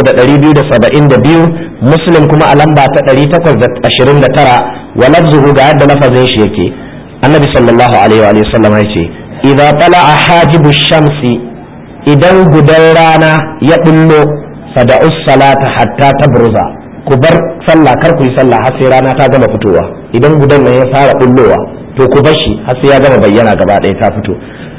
3272 muslim kuma a lamba ta 829 wa lafzuhu ga yadda lafazin shi yake annabi sallallahu alaihi wa sallam ya ce idza tala'a hajibu shamsi idan gudan rana ya bullo fada'u salata hatta tabruza ku bar sallah kar ku yi sallah har sai rana ta gama fitowa idan gudan nan ya fara bullowa to ku bar shi har sai ya gama bayyana gaba ɗaya ta fito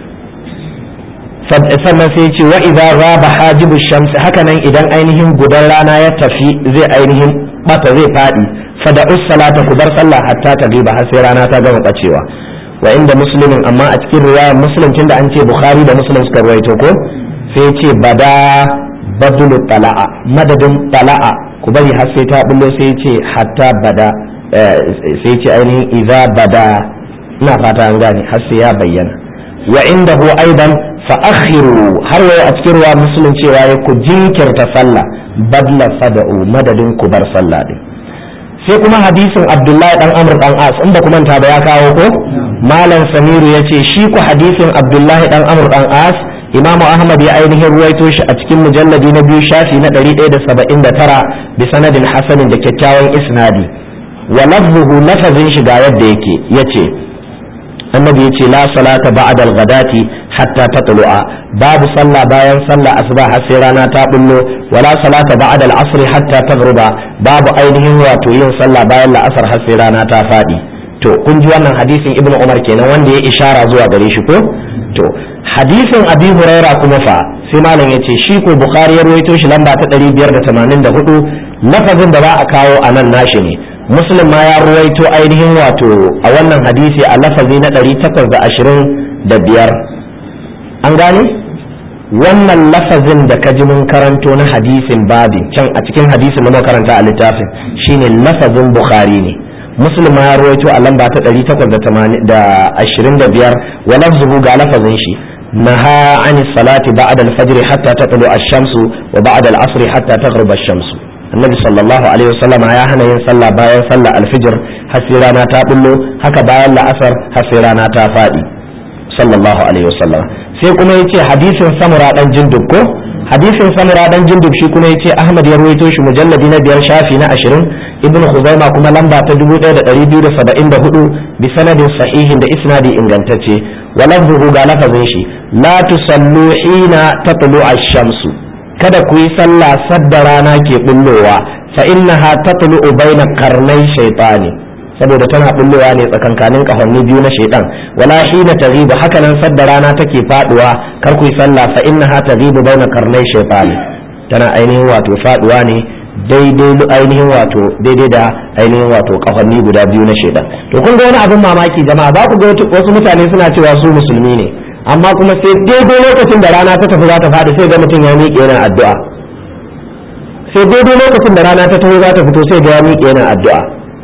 sannan sai ce wa idza ghaba hajibu shamsi haka nan idan ainihin gudan rana ya tafi zai ainihin bata zai fadi fada'u salata ku bar sallah hatta ta giba har sai rana ta gama bacewa wa inda muslimin amma a cikin riwayar muslim tunda an ce bukhari da muslim suka ruwaito ko sai ce bada badulu tala'a madadin tala'a ku bari har sai ta bullo sai ce hatta bada sai ce ainihin idza bada ina fata an gane har sai ya bayyana wa indahu aidan fa akhiru har waye a cikin ruwa muslim cewa ya ku jinkirta sallah badla fada'u madadin ku bar sallah din sai kuma hadisin abdullahi dan amr dan as inda kuma ta ba ya kawo ko malam samiru ya ce shi ku hadisin abdullahi dan amr dan as imamu ahmad ya ainihin ruwaito shi a cikin mujalladi na biyu shafi na 179 bi sanadin hasanin da kyakkyawan isnadi wa lafzuhu lafazin shi ga yadda yake yace annabi yace la salata ba'da al-ghadati hatta tatlu'a babu sallah bayan sallah asuba har sai rana ta bullo wala salata ba'da al-asr hatta taghruba babu ainihin wato yin sallah bayan la'asar har sai rana ta fadi to kun ji wannan hadisin ibnu umar kenan wanda ya ishara zuwa gare shi ko to hadisin abi huraira kuma fa sai malam yace shi ko bukhari ya rawaito shi lamba ta 584 lafazin da za a kawo a nan nashi ne muslim ma ya ruwaito ainihin wato a wannan hadisi a lafazi na 825 an gane wannan lafazin da ka ji mun karanto na hadisin babin can a cikin hadisin da karanta a littafin shine lafazin bukhari ne muslim ma ya ruwaito a lamba ta 825 wa lafzuhu ga lafazin shi نهى عن الصلاة بعد الفجر حتى تطلع الشمس وبعد العصر حتى تغرب الشمس النبي صلى الله عليه وسلم يا هنا يصلى باين صلى الفجر حسيرانا تابلو هكا باين العصر حسيرانا تافادي صلى الله عليه وسلم sai kuma yace hadisin samura dan jindub ko hadisin samura dan jindub shi kuma yace ahmad ya ruwaito shi mujalladi na biyar shafi na 20 ibn khuzaima kuma lamba ta 1274 bi sanadin sahihin da isnadi ingantacce walafzuhu ga lafazin shi la tusallu hina tatlu ash-shamsu kada ku yi sallah sadda rana ke bullowa fa innaha tatlu baina qarnai shaytani saboda tana bullowa ne tsakankanin kahonni biyu na shaitan wala hina taghibu haka nan sadda rana take faduwa kar ku yi sallah fa innaha taghibu baina karnai shaytan tana ainihin wato faduwa ne daidai ainihin wato daidai da ainihin wato kahonni guda biyu na shaitan to kun ga wani abin mamaki jama'a za ku ga wasu mutane suna cewa su musulmi ne amma kuma sai daidai lokacin da rana ta tafi za ta faɗi sai ga mutum ya miƙe yana addu'a sai daidai lokacin da rana ta tafi za ta fito sai ga ya miƙe yana addu'a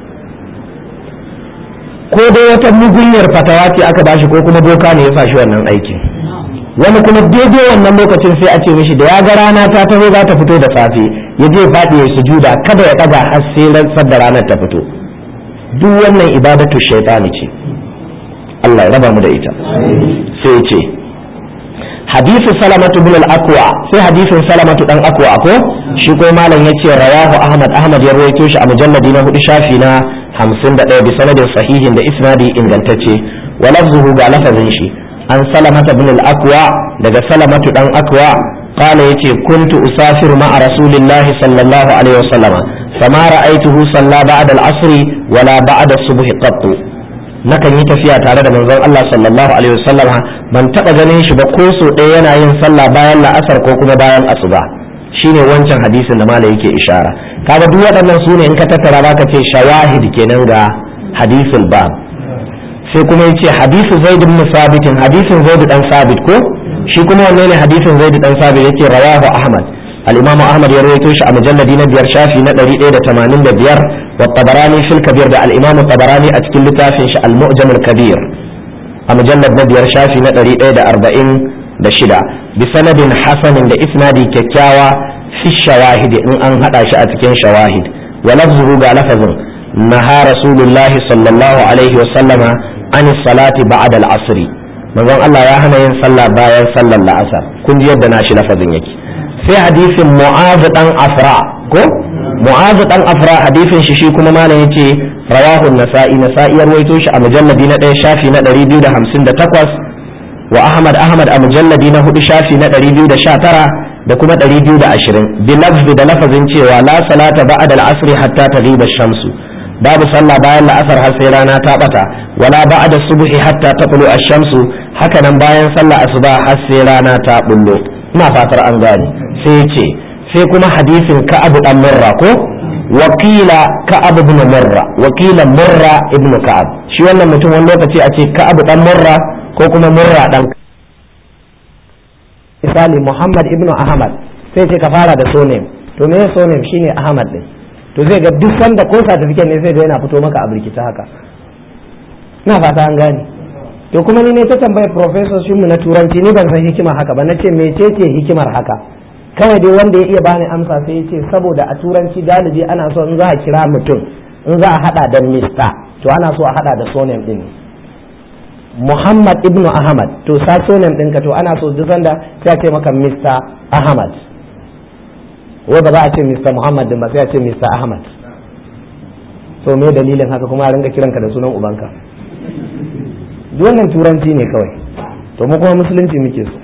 ko dai wata mugunyar fatawa ce aka bashi ko kuma doka ne ya fashi wannan aikin wani kuma daidai wannan lokacin sai a ce mishi da ya ga rana ta taho za ta fito da safe ya je faɗi ya sujuda kada ya ɗaga har sai rantsar da ranar ta fito duk wannan ibadatu shaitani ce Allah ya raba mu da ita sai ce hadisu salamatu bin al-aqwa sai hadisin salamatu dan aqwa ko shi ko malam yace rawahu ahmad ahmad ya rawaito shi a mujalladi na hudu shafi na 51 bi sanadin sahihin da isnadi ingantacce wa lafzuhu ga lafazin shi an salamata bin al-aqwa daga salamatu dan aqwa qala yace kuntu usafiru ma'a rasulillahi sallallahu alaihi wasallama fama ra'aytuhu salla ba'da al-asr wala ba'da as-subh qattu nakan yi tafiya tare da manzon Allah sallallahu alaihi wasallama ban taba ganin shi ba ko so ɗaya yana yin sallah bayan la'asar ko kuma bayan asuba shine wancan hadisin da malai yake ishara kaga duk waɗannan su ne in ka tattara baka ce shawahid kenan ga hadisul bab sai kuma yace hadisu zaid ibn sabit hadisin zaid dan sabit ko shi kuma wanne ne hadisin zaid dan sabit yace rawahu ahmad al-imam ahmad ya rawaito shi a mujalladi na biyar shafi na 185 wa tabarani fil kabir da al-imam tabarani a cikin littafin shi al-mu'jam al-kabir a mujallad na biyar shafi na 146 bi sanadin hasanin da isnadi kyakkyawa fi shawahid in an hada shi a cikin shawahid wa lafzuhu ga lafazin naha rasulullahi sallallahu alaihi wa sallama an salati ba'da al-asr manzon Allah ya hana yin sallah bayan sallar la'asar kun ji yadda nashi lafazin yake sai hadisin mu'az dan afra ko mu'az dan afra hadisin shi shi kuma malam yace rawahu an-nasa'i nasa'i ya rawaito shi a mujalladi na 1 shafi na 258 wa ahmad ahmad a mujalladi na 4 shafi na 219 da kuma 220 bi lafzi da lafazin cewa la salata ba'da al-asr hatta taghiba ash-shamsu babu sallah bayan la'asar har sai rana ta bata wala ba'da subhi hatta taqulu ash-shamsu haka nan bayan sallah asuba har sai rana ta bullo ina fatar an gane sai ce sai kuma hadisin ka'ab dan murra ko wakila ka'ab ibn murra wakila murra ibn ka'ab shi wannan mutum wani lokaci a ce ka'ab dan murra ko kuma murra dan misali muhammad ibn ahmad sai ce ka fara da sonem to me sonem shine ahmad din to zai ga duk sanda ko certificate ne sai ga yana fito maka a birkita haka ina fata an gane to kuma ni ne ta tambaye professor mu na turanci ni ban san hikimar haka ba nace mecece hikimar haka kawai dai wanda ya iya bani amsa sai ya ce saboda a turanci galibi ana so in za a kira mutum in za a hada da mista to ana so a hada da sonem din Muhammad ibnu Ahmad to sa sonem ɗinka to ana so duk sanda sai a ce maka Mr. Ahmad wai ba za a ce Mr. Muhammad din ba sai a ce Mr. Ahmad to me dalilin haka kuma a ringa kiranka da sunan ubanka duk wannan turanci ne kawai to mu kuma musulunci muke so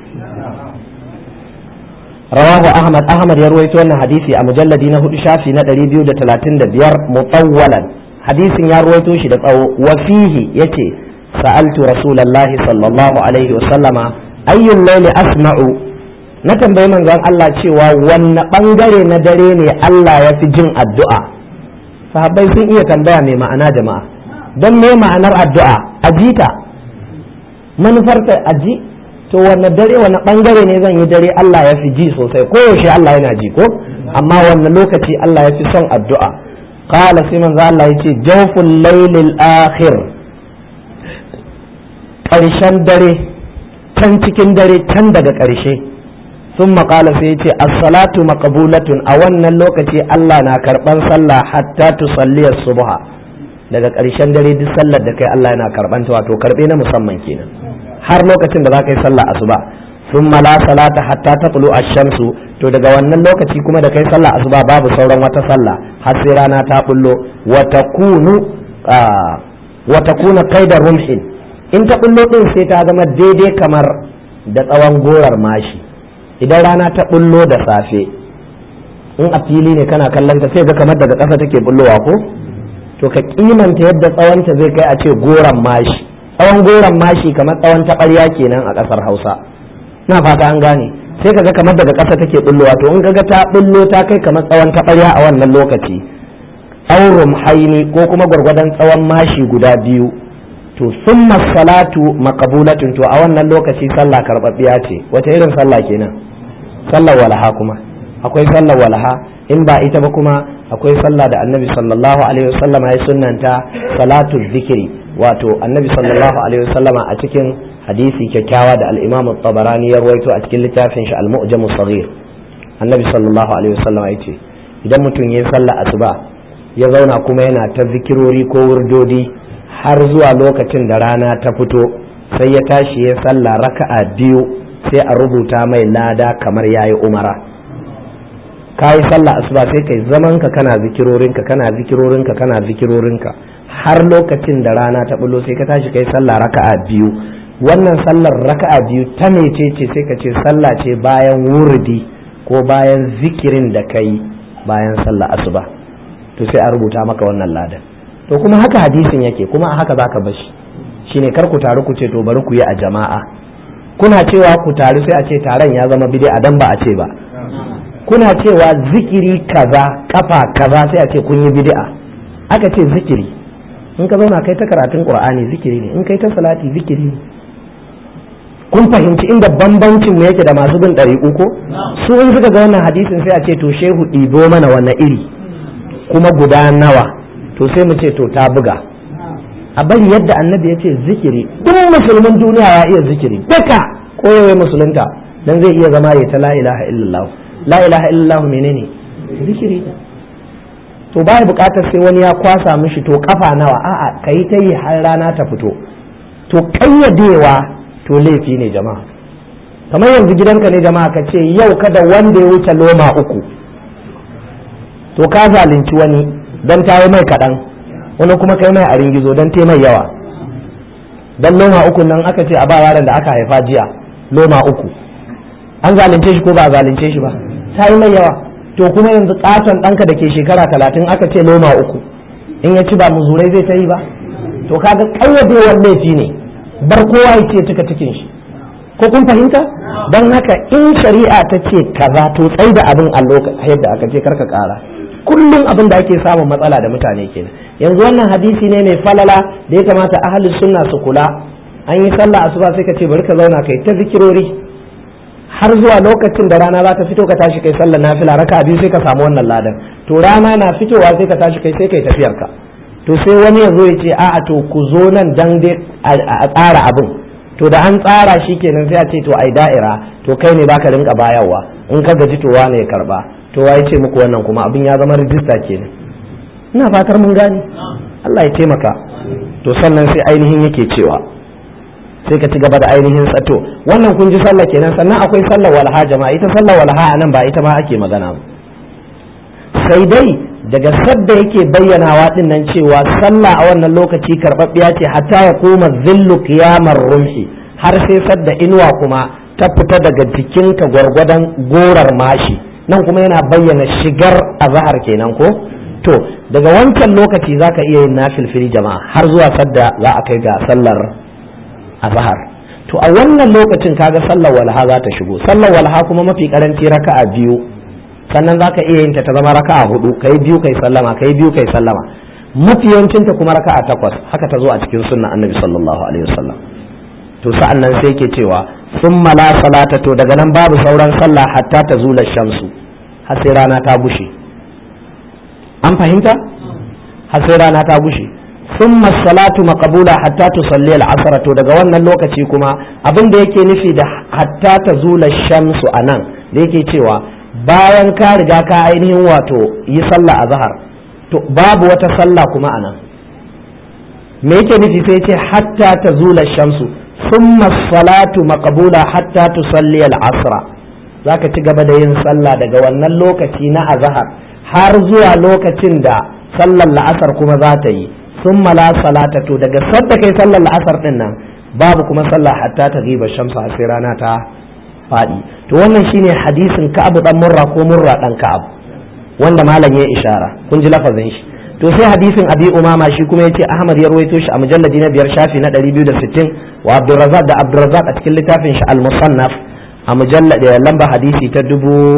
rawahu ahmad ahmad ya ruwaito wannan hadisi a mujalladi na hudu shafi na 235 mutawwalan hadisin ya ruwaito shi da tsawo wa fihi yace sa'altu rasulullahi sallallahu alaihi wa sallama ayyul layli asma'u na tambayi manzon Allah cewa wanne bangare na dare ne Allah ya fi jin addu'a sahabbai sun iya tambaya mai ma'ana jama'a don me ma'anar addu'a ajita manufarta aji to wanne dare wanne bangare ne zan yi dare Allah ya fi ji sosai ko yaushe Allah yana ji ko amma wanne lokaci Allah ya fi son addu'a qala sai manzo Allah yace jawful laylil akhir ƙarshen dare can cikin dare can daga ƙarshe sun maƙala sai yace as-salatu maqbulatun a wannan lokaci Allah na karban sallah hatta tusalliya subha daga ƙarshen dare duk sallar da kai Allah yana karban ta wato karbe na musamman kenan har lokacin da za ka yi sallah asuba sun la salata hatta taqlu ash-shamsu to daga wannan lokaci kuma da kai sallah asuba babu sauran wata sallah har sai rana ta bullo wa takunu wa takuna qaidar rumhin in ta bullo din sai ta zama daidai kamar da tsawon gorar mashi idan rana ta bullo da safe in a fili ne kana kallon ta sai ga kamar daga ƙasa take bullowa ko to ka kimanta yadda tsawonta zai kai a ce goron mashi tsawon goron mashi kamar tsawon taɓarya kenan a ƙasar hausa na fata an gane sai kaga kamar daga ƙasa take bullowa to in kaga ta bullo ta kai kamar tsawon taɓarya a wannan lokaci aurum haini ko kuma gwargwadon tsawon mashi guda biyu to summa salatu maqbulatun to a wannan lokaci sallah karɓaɓɓiya ce wata irin sallah kenan sallar walaha kuma akwai sallar walaha in ba ita ba kuma akwai sallah da annabi sallallahu alaihi wasallam ya sunnanta salatu zikiri wato annabi sallallahu alaihi wasallama a cikin hadisi kyakkyawa da al-imam tabarani ya rawaito a cikin littafin shi al-mu'jam saghir annabi sallallahu alaihi wasallama ya ce idan mutum ya sallah asuba ya zauna kuma yana ta zikirori ko wurdodi har zuwa lokacin da rana ta fito sai ya tashi ya sallah raka'a biyu sai a rubuta mai lada kamar yayi umara ka yi sallah asuba sai kai zaman ka kana zikirorinka kana zikirorinka kana zikirorinka har lokacin da rana ta bulo sai ka tashi kai sallah raka'a biyu wannan sallar raka'a biyu ta mece ce sai ka ce sallah ce bayan wurdi ko bayan zikirin da kai bayan sallah asuba to sai a rubuta maka wannan ladan to kuma haka hadisin yake kuma a haka zaka bashi shine kar ku taru ku ce to bari ku yi a jama'a kuna cewa ku taru sai a ce taron ya zama bid'a dan ba a ce ba kuna cewa zikiri kaza kafa kaza sai a ce kun yi bid'a aka ce zikiri in ka zauna kai ta karatun qur'ani zikiri ne in kai ta salati zikiri ne kun fahimci inda bambancin mu yake da masu bin ɗari uku su in suka ga wannan hadisin sai a ce to shehu ɗibo mana wannan iri kuma guda nawa to sai mu ce to ta buga a bari yadda annabi ya ce zikiri duk musulmin duniya ya iya zikiri duka koyawai musulunta dan zai iya zama ya ta la ilaha illallah la ilaha illallah menene zikiri to baya bukatar sai wani ya kwasa mishi to kafa nawa a'a kai ta yi har rana ta fito to kayyadewa to laifi ne jama'a kamar yanzu gidanka ne jama'a ka ce yau kada wanda ya wuce loma uku to ka zalunci wani don ta mai kaɗan wani kuma kai mai a ringizo don te mai yawa don loma uku nan aka ce a ba yaron da aka haifa jiya loma uku an zalunce shi ko ba a zalunce shi ba ta yi mai yawa to kuma yanzu katon ɗanka da ke shekara talatin aka ce loma uku in ya ci ba muzurai zai ta yi ba to kaga ƙayyadewar laifi ne bar kowa ya ce cika cikin shi ko kun fahimta don haka in shari'a ta ce kaza to tsai da abin a yadda aka ce karka ƙara kullum abin da ake samun matsala da mutane kenan yanzu wannan hadisi ne mai falala da ya kamata ahalin sunna su kula an yi sallah asuba sai ka ce bari ka zauna kai ta zikirori har zuwa lokacin da rana za ta fito ka tashi kai sallar nafila raka biyu sai ka samu wannan ladan to rana na fitowa sai ka tashi kai sai kai tafiyar ka to sai wani ya zo ya ce a'a to ku zo nan dan dai a tsara abin to da an tsara shi kenan sai a ce to ai da'ira to kai ne baka rinka bayarwa in ka gaji to wane ya karba to ya ce muku wannan kuma abin ya zama rijista kenan ina fatar mun gane Allah ya taimaka to sannan sai ainihin yake cewa sai ka ci gaba da ainihin tsato wannan kun ji sallah kenan sannan akwai sallar walha jama'a ita sallar walha a nan ba ita ma ake magana sai dai daga sadda yake bayyanawa din nan cewa sallah a wannan lokaci karɓaɓɓiya ce hatta ya koma zillu qiyamar rumhi har sai sadda inuwa kuma ta fita daga jikinka gwargwadon gorar mashi nan kuma yana bayyana shigar azahar kenan ko to daga wancan lokaci zaka iya yin nafilfili jama'a har zuwa sadda za a kai ga sallar azhar to a wannan lokacin kaga sallar walha za ta shigo sallar walha kuma mafi karanci raka'a biyu sannan zaka iya yin ta ta zama raka'a hudu kai biyu kai sallama kai biyu kai sallama mafi yawancin ta kuma raka'a takwas haka ta zo a cikin sunnan annabi sallallahu alaihi wasallam to sa'an nan sai yake cewa summa la salata to daga nan babu sauran sallah hatta ta zula shamsu har sai rana ta gushe an fahimta har sai rana ta gushe summa salatu maqbula hatta tusalli al-asr to daga wannan lokaci kuma abin da yake nufi da hatta ta zula shamsu anan da yake cewa bayan ka riga ka ainihin wato yi sallah azhar to babu wata sallah kuma anan me yake nufi sai ce hatta ta zula shamsu summa salatu maqbula hatta tusalli al-asr zaka ci gaba da yin sallah daga wannan lokaci na azhar har zuwa lokacin da sallar la'asar kuma za ta yi sun la salata to daga sadda kai sallar la'asar din nan babu kuma sallah hatta ta riba shamsu a sai rana ta faɗi to wannan shine hadisin ka'ab dan murra ko murra dan ka'ab wanda malam ya ishara kun ji lafazin shi to sai hadisin abi umama shi kuma yace ahmad ya ruwaito shi a mujalladi na biyar shafi na 260 wa abdurrazzaq da abdurrazzaq a cikin littafin shi al-musannaf a mujallad lamba hadisi ta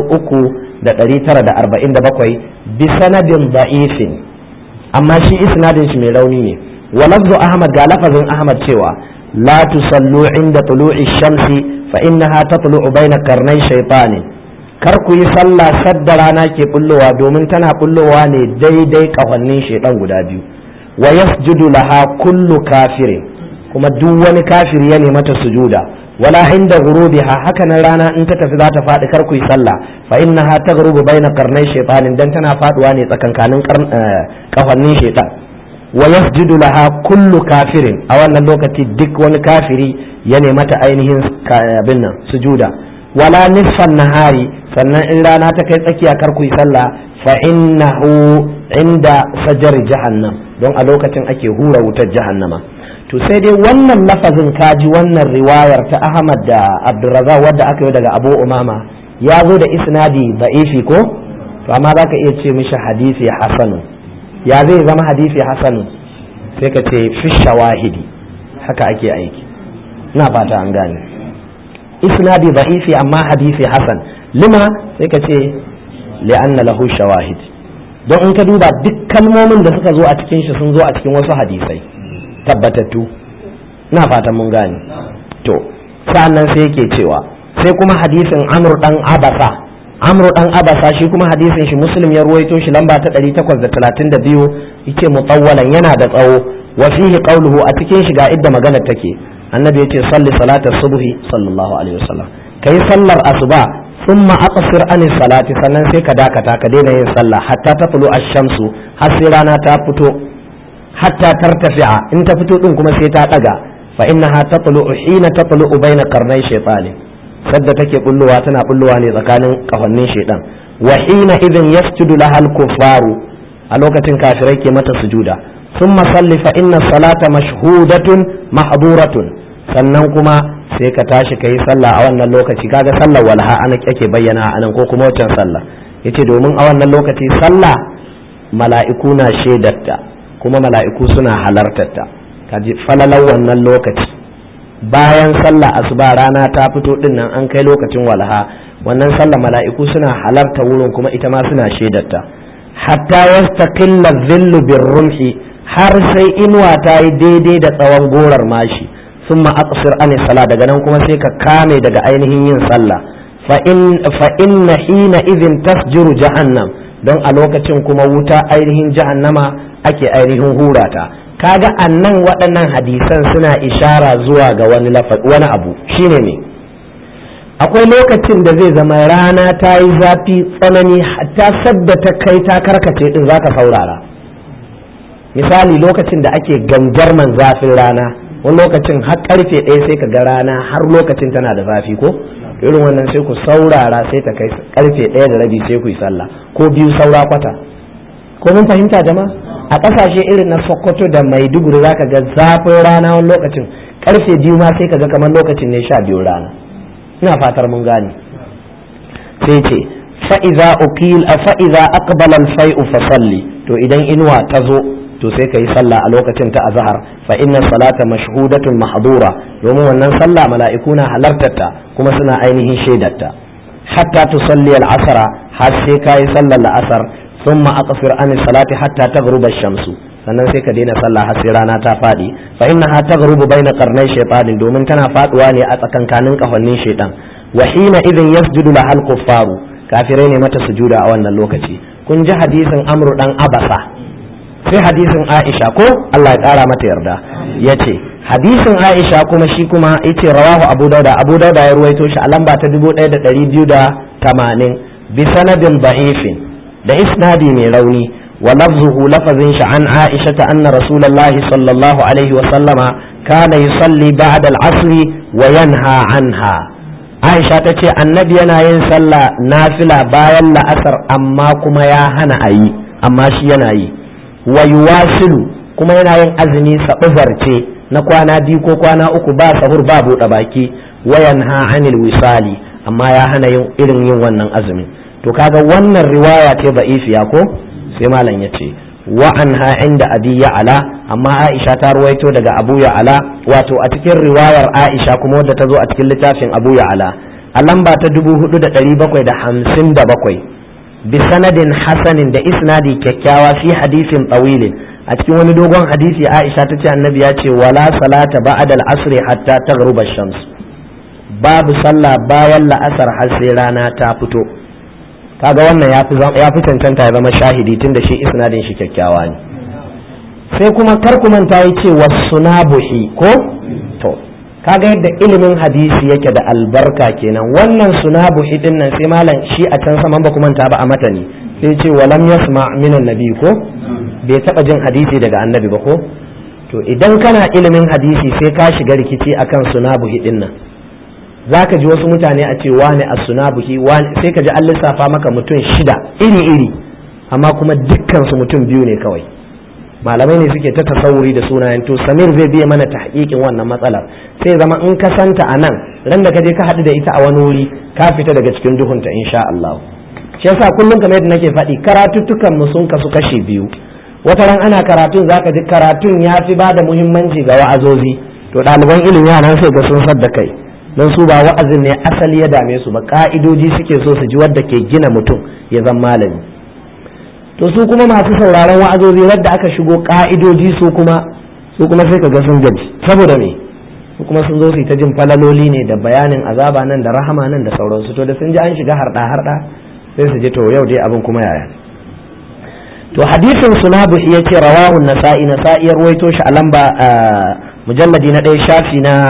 3947 bi sanadin da'ifin amma shi isnadin shi mai rauni ne wa lafzu ahmad ga lafazin ahmad cewa la tusallu inda tulu'i shamsi fa innaha tatlu'u bayna qarnay shaytanin kar ku yi sallah sadda rana ke bullowa domin tana bullowa ne daidai kafannin shaidan guda biyu wa yasjudu laha kullu kafirin kuma duk wani kafiri ya nemi mata sujuda wala inda ghurubiha haka nan rana in ta tafi za ta faɗi kar ku yi sallah fa innaha taghrubu baina qarnay shaytanin dan tana faduwa ne tsakankanin kafannin shaitan wa yasjudu laha kullu kafirin a wannan lokaci duk wani kafiri ya nemi mata ainihin abin nan sujuda wala nisfan nahari sannan in rana ta kai tsakiya kar ku yi sallah fa innahu inda sajar jahannam don a lokacin ake hura wutar jahannama to sai dai wannan lafazin kaji wannan riwayar ta Ahmad da Abdurrazzaq wadda aka yi daga Abu Umama ya zo da isnadi da'ifi ko to amma zaka iya ce mishi hadisi hasanu ya zai zama hadisi hasanu sai ka ce fi shawahidi haka ake aiki ina fata an gane isnadi da'ifi amma hadisi hasan lima sai ka ce li'anna lahu shawahid don in ka duba duk kalmomin da suka zo a cikin shi sun zo a cikin wasu hadisai tabbatattu na fatan mun gane to sa'annan sai yake cewa sai kuma hadisin amr dan abasa amr dan abasa shi kuma hadisin shi muslim ya ruwaito shi lamba ta 832 yake mutawwalan yana da tsawo wa fihi qawluhu a cikin shi ga idda maganar take annabi yace salli salatar subhi sallallahu alaihi wasallam kai sallar asuba thumma aqsir an salati sannan sai ka dakata ka daina yin sallah hatta taflu ash-shamsu har sai rana ta fito hatta tartafi'a in ta fito din kuma sai ta daga fa innaha tatlu hina tatlu baina qarnay shaytani sadda take bullowa tana bullowa ne tsakanin kafannin shaytan wa hina idhin yasjudu laha al-kuffaru a lokacin kafirai ke mata sujuda thumma salli fa inna salata mashhudatun mahduratun sannan kuma sai ka tashi ka yi sallah a wannan lokaci kaga sallar walha ana ake bayyana a nan ko kuma wancan sallah yace domin a wannan lokaci sallah mala'iku na shaidarta kuma mala'iku suna halartarta kaji falalar wannan lokaci bayan sallah asuba rana ta fito din nan an kai lokacin walha wannan sallah mala'iku suna halarta wurin kuma ita ma suna shaidarta hatta yastaqilla dhillu birrumhi har sai inuwa ta yi daidai da tsawon gorar mashi ثم أقصر عن الصلاة daga nan kuma sai ka kame daga ainihin yin sallah fa in hina idhin tasjuru jahannam don a lokacin kuma wuta ainihin jahannama ake ainihin hurata kaga annan waɗannan hadisan suna ishara zuwa ga wani wani abu shine ne akwai lokacin da zai zama rana ta yi zafi tsanani hatta sadda ta kai ta karkace din zaka saurara misali lokacin da ake gangarman zafin rana wani lokacin har karfe ɗaya sai ka ga rana har lokacin tana da zafi ko irin wannan sai ku saurara sai ta kai karfe ɗaya da rabi sai ku yi sallah ko biyu saura kwata ko mun fahimta jama'a a ƙasashe irin na sokoto da maiduguri za ka ga zafin rana wani lokacin karfe biyu ma sai ka ga kamar lokacin ne sha biyu rana ina fatar mun gane sai ce fa'iza uqil fa'iza aqbala al-fai'u fa salli to idan inuwa ta zo to sai ka yi sallah a lokacin ta azhar fa inna salata mashhudatun mahdura domin wannan sallah mala'iku na halartarta kuma suna ainihin shaidarta hatta tusalli al-asra har sai ka yi sallar la'asar thumma aqsir an salati hatta taghruba ash-shamsu sannan sai ka daina sallah har sai rana ta fadi fa innaha taghrubu baina qarnay shaytanin domin tana faduwa ne a tsakankanin kafannin shaytan wa hina idhin yasjudu lahal kuffaru kafirai ne mata sujuda a wannan lokaci kun ji hadisin amru dan abasa sai hadisin Aisha ko Allah ya ƙara mata yarda ya ce hadisin Aisha kuma shi kuma yace rawahu Abu Dauda Abu Dauda ya ruwaito shi a lamba ta 1280 bi sanadin da'ifin da isnadi mai rauni wa lafzuhu lafazin shi an Aisha ta anna Rasulullah sallallahu alaihi wa sallama kana yusalli ba'da al-asr wa yanha anha Aisha ta ce annabi yana yin sallah nafila bayan la'asar amma kuma ya hana a yi amma shi yana yi wa yuwasilu kuma yana yin azumi saɓizarce na kwana biyu ko kwana uku ba sahur ba buɗe baki wayan ha anil wisali amma ya hana yin irin yin wannan azumin to kaga wannan riwaya ce ba'ifiya ko sai malam ya ce wa anha inda abi ya'ala amma aisha ta ruwaito daga abu ya'ala wato a cikin riwayar aisha kuma wadda ta zo a cikin littafin abu ya'ala a lamba ta 4757 bi sanadin hasanin da isnadi kyakkyawa fi hadisin tawilin a cikin wani dogon hadisi aisha ta ce annabi ya ce wala salata ba'da al-asr hatta taghruba shams babu sallah bayan la'asar har sai rana ta fito kaga wannan ya fi cancanta ya zama shahidi tun da shi isnadin shi kyakkyawa ne sai kuma kar ku manta ya ce wasunabuhi ko to kaga yadda ilimin hadisi yake da albarka kenan wannan sunabuhi din nan sai malam shi a can saman ba ku manta ba a matani sai ce walam yasma minan nabi ko bai taba jin hadisi daga annabi ba ko to idan kana ilimin hadisi sai ka shiga rikici akan sunabuhi din nan za ka ji wasu mutane a ce wane a sunabuhi sai ka ji an lissafa maka mutum shida iri iri amma kuma dukkan su mutum biyu ne kawai malamai ne suke ta tasawuri da sunayen to samir zai biya mana tahqiqin wannan matsalar sai zama in ka santa a nan ran da ka je ka haɗu da ita a wani wuri ka fita daga cikin duhunta insha Allah shi yasa kullum kamar yadda nake faɗi karatuttukan mu sun kasu kashe biyu wata ran ana karatun zaka ji karatun ya fi ba da muhimmanci ga wa'azozi to ɗaliban ilimi nan sai ga sun sadda kai don su ba wa'azin ne asali ya dame su ba ka'idoji suke so su ji wadda ke gina mutum ya zama malami to su kuma masu sauraron wa'azozi wadda aka shigo ka'idoji su kuma su kuma sai ka ga sun gaji saboda me su kuma sun zo su ta jin falaloli ne da bayanin azaba nan da rahama nan da sauransu to da sun ji an shiga harda harda sai su ji to yau dai abin kuma yaya to hadisin sunabu ya ce rawahun nasa'i nasa'i ya ruwaito shi a lamba mujalladi na ɗaya shafi na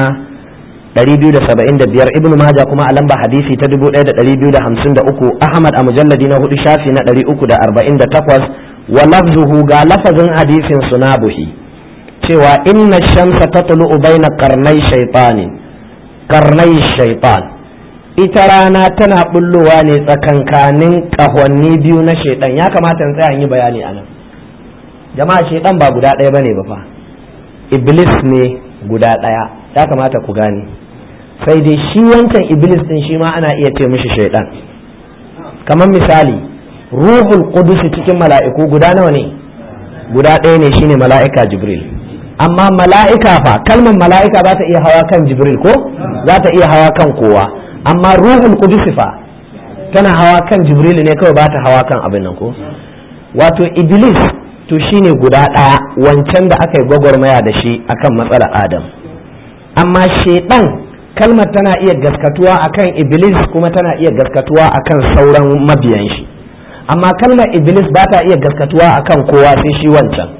275 ibnu maja kuma a lamba hadisi ta 1253 ahmad a mujalladi na hudu shafi na 348 wa lafzuhu ga lafazin hadisin sunabuhi cewa inna shamsa tatlu'u baina qarnai shaytanin qarnai shaytan ita rana tana bullowa ne tsakankanin kahonni biyu na shaidan ya kamata in tsaya yi bayani anan jama'a shaidan ba guda ɗaya bane ba fa iblis ne guda ɗaya ya kamata ku gane sai dai shi wancan iblis din shi ma ana iya ce mishi shaidan kamar misali ruhul qudus cikin mala'iku guda nawa ne guda ɗaya ne shine mala'ika jibril amma mala'ika fa kalmar mala'ika za ta iya hawa kan jibril ko za ta iya hawa kan kowa amma ruhul qudus fa tana hawa kan jibril ne kawai ba ta hawa kan abin nan ko wato iblis to shine guda ɗaya wancan da aka yi gwagwarmaya da shi akan matsalar adam amma shaidan kalmar tana iya gaskatuwa akan iblis kuma tana iya gaskatuwa akan sauran mabiyan shi amma kalmar iblis ba ta iya gaskatuwa akan kowa sai shi wancan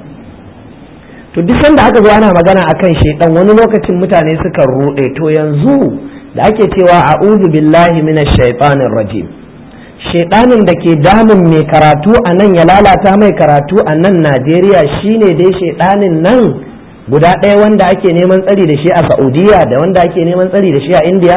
to duk sanda aka zo ana magana akan shaidan wani lokacin mutane suka ruɗe to yanzu da ake cewa a'udhu billahi minash shaitanir rajim shaidanin da ke damun mai karatu a nan ya lalata mai karatu a nan Najeriya shine dai shaidanin nan guda ɗaya wanda ake neman tsari da shi a Saudiya da wanda ake neman tsari da shi a India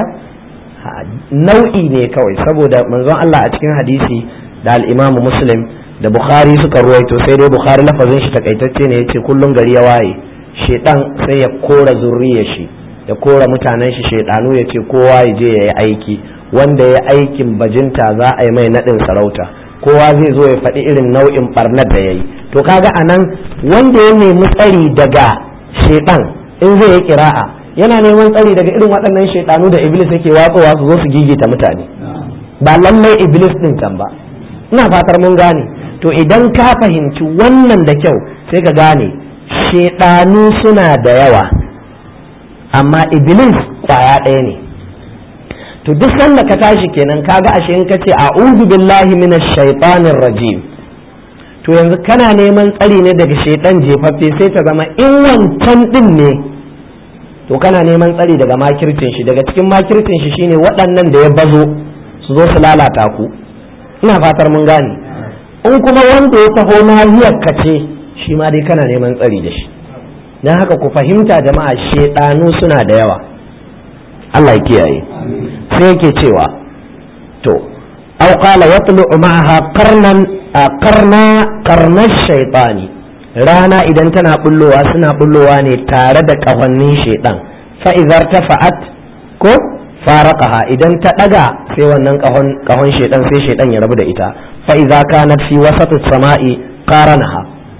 nau'i ne kawai saboda manzon Allah a cikin hadisi da al-Imam Muslim da Bukhari suka ruwaito sai dai Bukhari lafazin shi takaitacce ne yace kullun gari ya waye shedan sai ya kora zurriyar shi ya kora mutanen shi shaidanu ya ce kowa ya je ya yi aiki wanda ya aikin bajinta za a yi mai naɗin sarauta kowa zai zo ya faɗi irin nau'in ɓarnar da ya yi to kaga a nan wanda ya nemi tsari daga shaidan in zai yi kira'a yana neman tsari daga irin waɗannan shaidanu da iblis yake watsowa su zo su gigita mutane ba lallai iblis ɗin can ba ina fatar mun gane to idan ka fahimci wannan da kyau sai ka gane shaidanu suna da yawa amma iblis kwaya ɗaya ne to duk sanda ka tashi kenan kaga ashe in kace a'udhu billahi minash shaitanir rajim to yanzu kana neman tsari ne daga shaitan jefaffe sai ta zama in wancan din ne to kana neman tsari daga makircin shi daga cikin makircin shi shine waɗannan da ya bazo su zo su lalata ku ina fatar mun gane in kuma wanda ya taho nahiyar ka ce shi ma dai kana neman tsari da shi don haka ku fahimta jama'a shaidanu suna da yawa Allah ya kiyaye sai yake cewa to aw qala yatlu ma'aha qarnan qarna qarna shaytani rana idan tana bullowa suna bullowa ne tare da kafannin shaidan fa idhar tafa'at ko faraqaha idan ta daga sai wannan kahon kahon shaidan sai shaidan ya rabu da ita fa idza kanat fi wasati samai qaranaha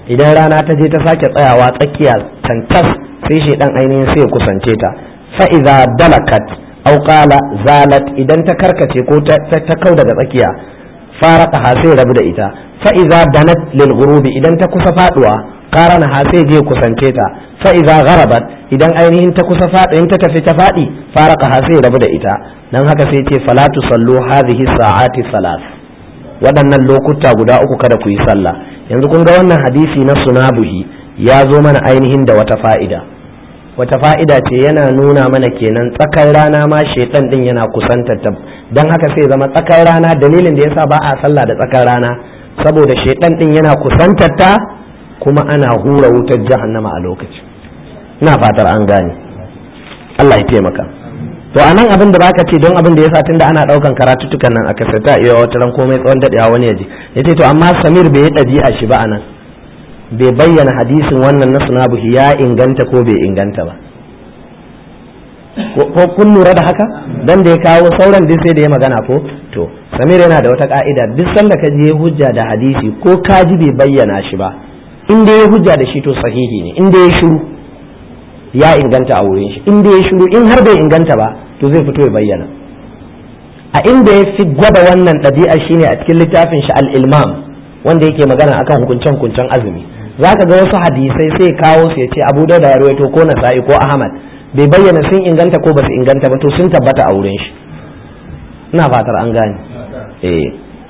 idan rana ta je ta sake tsayawa tsakiya tantas sai shaidan ainihin sai ya kusance ta fa idza dalakat aw qala zalat idan ta karkace ko ta kau daga tsakiya faraka ha sai rabu da ita fa idza danat lil ghurubi idan ta kusa faduwa qarana ha sai je kusance ta fa idza gharabat idan ainihin ta kusa fadi in ta tafi ta fadi faraka ha sai rabu da ita dan haka sai ce fala tusallu hadhihi sa'ati salas waɗannan lokuta guda uku kada ku yi sallah yanzu kun ga wannan hadisi na sunabuhi ya zo mana ainihin da wata fa'ida wata fa'ida ce yana nuna mana kenan tsakar rana ma shaitan din yana kusantar ta don haka sai zama tsakar rana dalilin da yasa ba a sallah da tsakar rana saboda shaitan din yana kusantar ta kuma ana hura wutar jahannama a lokaci ina fatar an gane Allah ya taimaka to a nan abin da baka ce don abin da ya sa tunda ana daukan karatuttukan nan a kasata iya wata ran komai tsawon dadewa wani yaji yace to amma Samir bai yi a shi ba anan bai bayyana hadisin wannan na sunabuhi ya inganta ko bai inganta ba ko kun lura da haka dan da ya kawo sauran duk sai da ya magana ko to Samir yana da wata ka'ida duk sanda ka je hujja da hadisi ko ka ji bai bayyana shi ba in dai ya hujja da shi to sahihi ne in dai ya shiru ya inganta a wurin shi in dai ya shiru in har bai inganta ba to zai fito ya bayyana a inda ya fi gwada wannan ɗabi'a shine a cikin littafin shi al-ilmam wanda yake magana akan hukuncen hukuncen azumi zaka ga wasu hadisai sai kawo su ya ce abu da ya rawaito ko nasa'i ko ahmad bai bayyana sun inganta ko basu inganta ba to sun tabbata a wurin shi ina fatar an gane eh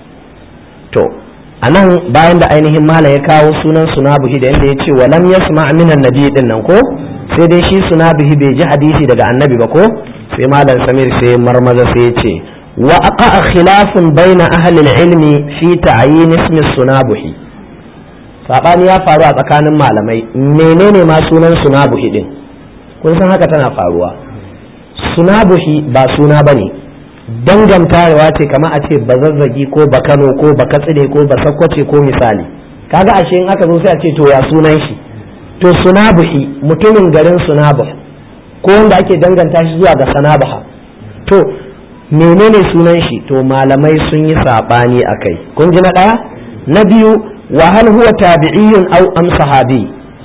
to anan bayan da ainihin mala ya kawo sunan sunabuhi da yadda ya ce wa lam yasma minan nabi din nan ko sai dai shi sunabuhi bai ji hadisi daga annabi ba ko sai malam samir sai marmaza sai ya ce wa aqa khilafun baina ahli ilmi fi ta'yin ismi sunabuhi sabani ya faru a tsakanin malamai menene ma sunan sunabuhi din kun san haka tana faruwa sunabuhi ba suna bane dangantawa ce kama a ce bazazzagi ko bakano ko bakatsine ko basakwace ko misali kaga ashe in aka zo sai a ce to ya sunan shi to sunabuhi mutumin garin sunabuh ko wanda ake danganta shi zuwa ga sanabaha to menene sunan shi to malamai sun yi sabani akai kun ji na daya na biyu wa hal huwa tabi'iyyun aw am sahabi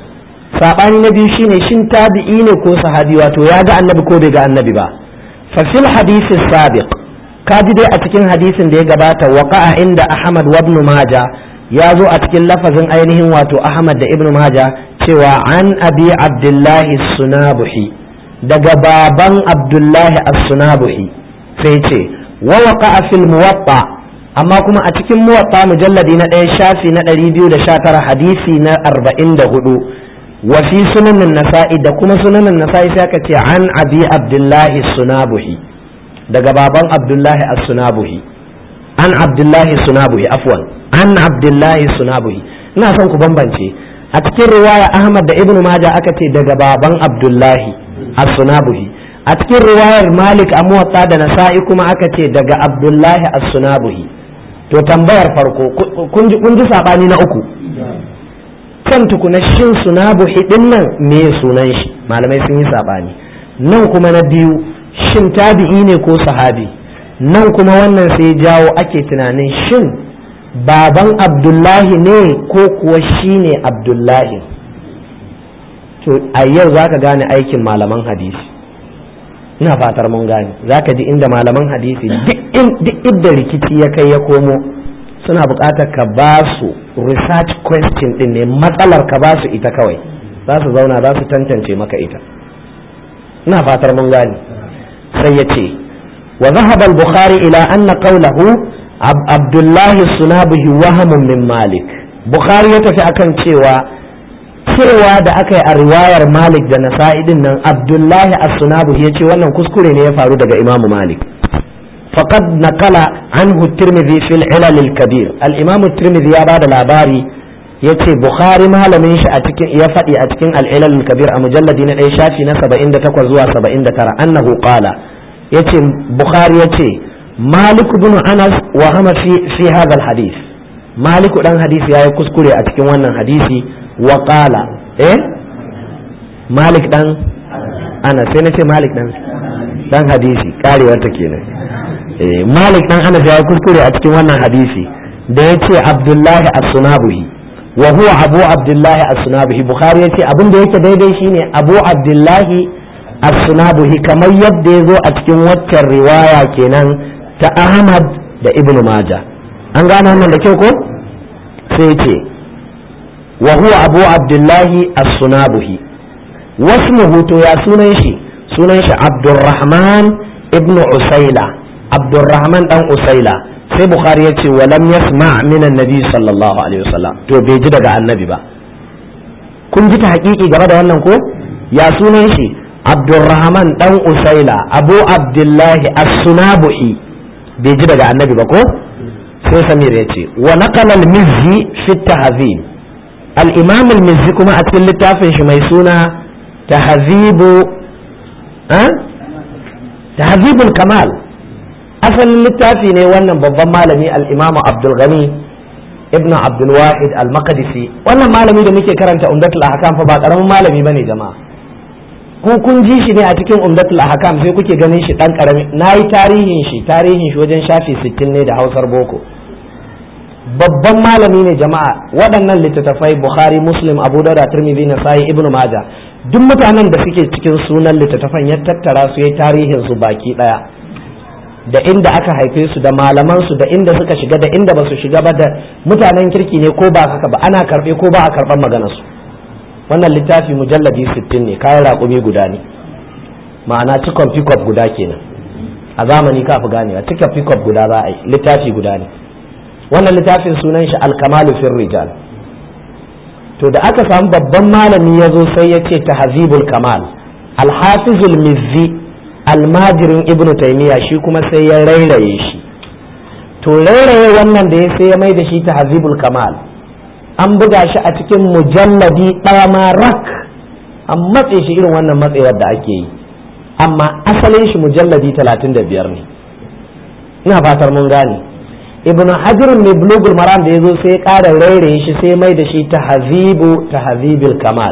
sabani na biyu shine shin tabi'i ne ko sahabi wato ya ga annabi ko bai ga annabi ba fa fil hadisi sabiq kaji dai a cikin hadisin da ya gabata waqa'a inda ahmad wa ibn majah ya zo a cikin lafazin ainihin wato ahmad da ibn majah cewa an abi abdullahi sunabuhi daga baban abdullahi as-sunabuhi sai ce wa waqa'a fil muwatta amma kuma a cikin muwatta mujalladi na ɗaya shafi na ɗari biyu da sha tara hadisi na arba'in da hudu wa fi sunanin nasa'i da kuma sunanin nasa'i sai aka ce an abi abdullahi sunabuhi daga baban abdullahi as-sunabuhi an abdullahi sunabuhi afwan an abdullahi sunabuhi ina son ku bambance a cikin riwaya ahmad da ibnu majah aka ce daga baban abdullahi as-sunabuhi a cikin riwayar malik a muwatta da nasa'i kuma aka ce daga abdullahi as-sunabuhi to tambayar farko kun ji sabani na uku kan tukuna shin sunabuhi din nan me sunan shi malamai sun yi sabani nan kuma na biyu shin tabi'i ne ko sahabi nan kuma wannan sai jawo ake tunanin shin baban abdullahi ne ko kuwa shi ne abdullahi to a yau za ka gane aikin malaman hadisi ina fatar mun gane za ka ji inda malaman hadisi duk inda rikici ya kai ya komo suna buƙatar ka ba su research question din ne matsalar ka ba su ita kawai za su zauna za su tantance maka ita ina fatar mun gane sai ya ce wa zahaba al-bukhari ila anna qawlahu abdullahi sunabihi wahamun min malik bukhari ya tafi akan cewa cewa da aka yi a riwayar malik da nasa'i din nan abdullahi as-sunabihi ya ce wannan kuskure ne ya faru daga imamu malik faqad naqala anhu tirmidhi fil ilal al-kabir al-imam tirmidhi ya bada labari yace bukhari malamin shi a cikin ya faɗi a cikin al-ilal al-kabir a mujalladi na ɗaya shafi na 78 zuwa 79 annahu qala yace bukhari yace malik bin anas wa hama fi fi hadha al-hadith malik dan hadisi yayi kuskure a cikin wannan hadisi wa qala eh malik dan anas sai nace malik dan dan hadisi karewar ta kenan eh malik dan anas yayi kuskure a cikin wannan hadisi da yace abdullahi as-sunabuhi wa huwa abu abdullahi as-sunabihi bukhari yace abin da yake daidai shine abu abdullahi as-sunabihi kamar yadda ya zo a cikin waccan riwaya kenan ta ahmad da ibnu maja an gane wannan da kyau ko sai ce wa huwa abu abdullahi as-sunabihi wasmuhu to ya sunan shi sunan shi abdurrahman ibnu usaila abdurrahman dan usaila sai bukhari ya ce walam yasma min annabi sallallahu alaihi wasallam to bai ji daga annabi ba kun ji ta hakiki game da wannan ko ya sunan shi abdurrahman dan usaila abu abdullahi as-sunabuhi bai ji daga annabi ba ko sai samir ya ce wa naqala al-mizzi fi tahzib al-imam al-mizzi kuma a cikin littafin shi mai suna tahzibu tahzibul kamal asalin littafi ne wannan babban malami al-imamu abdul ghani ibnu abdul wahid al-maqdisi wannan malami da muke karanta umdatul ahkam fa ba karamin malami bane jama'a ku kun ji shi ne a cikin umdatul ahkam sai kuke ganin shi dan karami nayi tarihin shi tarihin shi wajen shafi 60 ne da hausar boko babban malami ne jama'a waɗannan littattafai bukhari muslim abu dauda tirmidhi nasai ibnu majah duk mutanen da suke cikin sunan littattafan ya tattara su ya tarihin su baki daya da inda aka haife su da malaman su da inda suka shiga da inda ba su shiga ba da mutanen kirki ne ko ba haka ba ana karbe ko ba a karban maganar su wannan littafi mujalladi 60 ne kayan raƙumi guda ne ma'ana cikon pickup guda kenan a zamani ka fi ganewa cikon pickup guda za a yi littafi guda ne wannan littafin sunan shi alkamalu fil rijal to da aka samu babban malami ya zo sai ya ce tahzibul kamal alhafizul mizzi almajirin ibnu taymiya shi kuma sai ya rairaye shi to rairaye wannan da ya sai ya mai da shi tahzibul kamal an buga shi a cikin mujalladi ɗaya ma rak an matse shi irin wannan matsewar da ake yi amma asalin shi mujalladi talatin da biyar ne ina fatar mun gane ibnu hajar mai bulugul maram da ya zo sai ya ƙara rairaye shi sai mai da shi tahzibu tahzibil kamal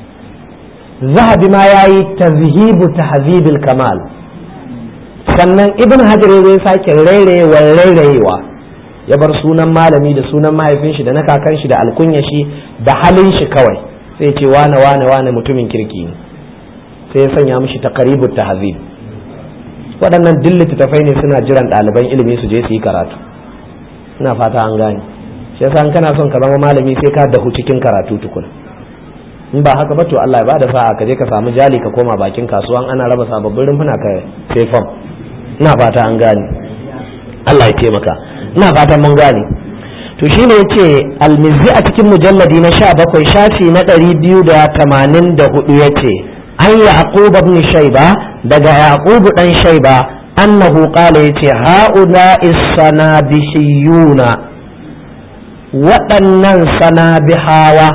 zahabi ma ya yi tazhibu tahzibil kamal sannan ibn hajar ya zo ya sake rairayewa rairayewa ya bar sunan malami da sunan mahaifin shi da na kakan shi da alkunya shi da halin shi kawai sai ce wane wane wane mutumin kirki ne sai ya sanya mishi taqribut tahzib waɗannan duk littattafai ne suna jiran ɗaliban ilimi su je su yi karatu ina fata an gane shi yasa in kana son ka zama malami sai ka dahu cikin karatu tukuna in ba haka ba to Allah ya bada sa'a ka je ka samu jali ka koma bakin kasuwan ana raba sababbin rumfuna ka sai fam ina fata an gane Allah ya taimaka ina fatan mun gane to shine yace almizzi a cikin mujalladi na 17 shafi na 284 yace an yaqub ibn shayba daga yaqub dan shayba annahu qala yace haula is-sanabihiyuna waɗannan sanabihawa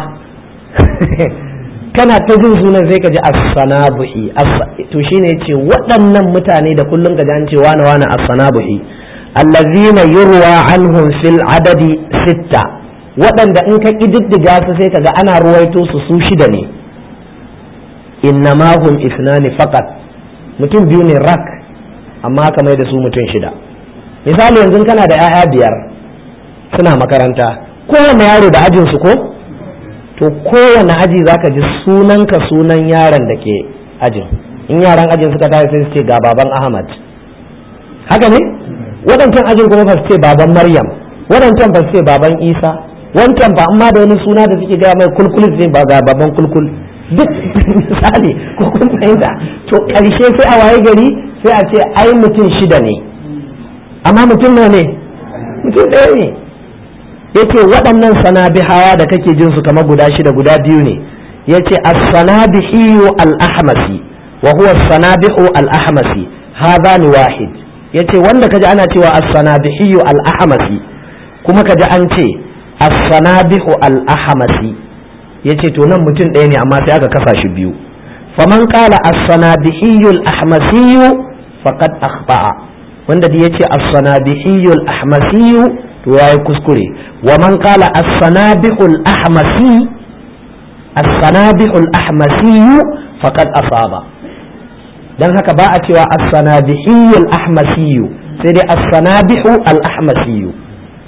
kana ta jin sunan sai ka ji as-sanabuhi to shine yace waɗannan mutane da kullun ka ji an ce wani wani as-sanabuhi allazina yurwa anhum fil adadi sitta waɗanda in ka ƙididdiga su sai kaga ana ruwaito su su shida ne innama hum isnani faqat mutum biyu ne rak amma aka mai da su mutum shida misali yanzu kana da 'ya'ya biyar suna makaranta kowane yaro da ajin su ko to kowane aji zaka ji sunanka sunan yaron da ke ajin in yaran ajin suka tashi sai su ce ga baban ahmad haka ne waɗancan ajin kuma ba su ce baban maryam waɗancan ba su ce baban isa wancan ba amma da wani suna da suke gaya mai kulkul sai ba ga baban kulkul duk misali ko kun fahimta to ƙarshe sai a waye gari sai a ce ai mutum shida ne amma mutum nawa ne mutum ɗaya ne yace waɗannan sanabihawa da kake jin su kamar guda shida guda biyu ne yace as-sanabihu al-ahmasi wa huwa as-sanabihu al-ahmasi hadha wahid yace wanda kaji ana cewa as-sanabihu al-ahmasi kuma kaji an ce as-sanabihu al-ahmasi yace to nan mutum ɗaya ne amma sai aka kasa shi biyu faman qala as-sanabihu al-ahmasi faqad akhta'a wanda da yace as-sanabihu al-ahmasi to yayi kuskure wa man qala as-sanabihu al-ahmasi as-sanabihu al-ahmasi faqad asaba dan haka ba a cewa as-sanabihu al-ahmasi sai dai as-sanabihu al-ahmasi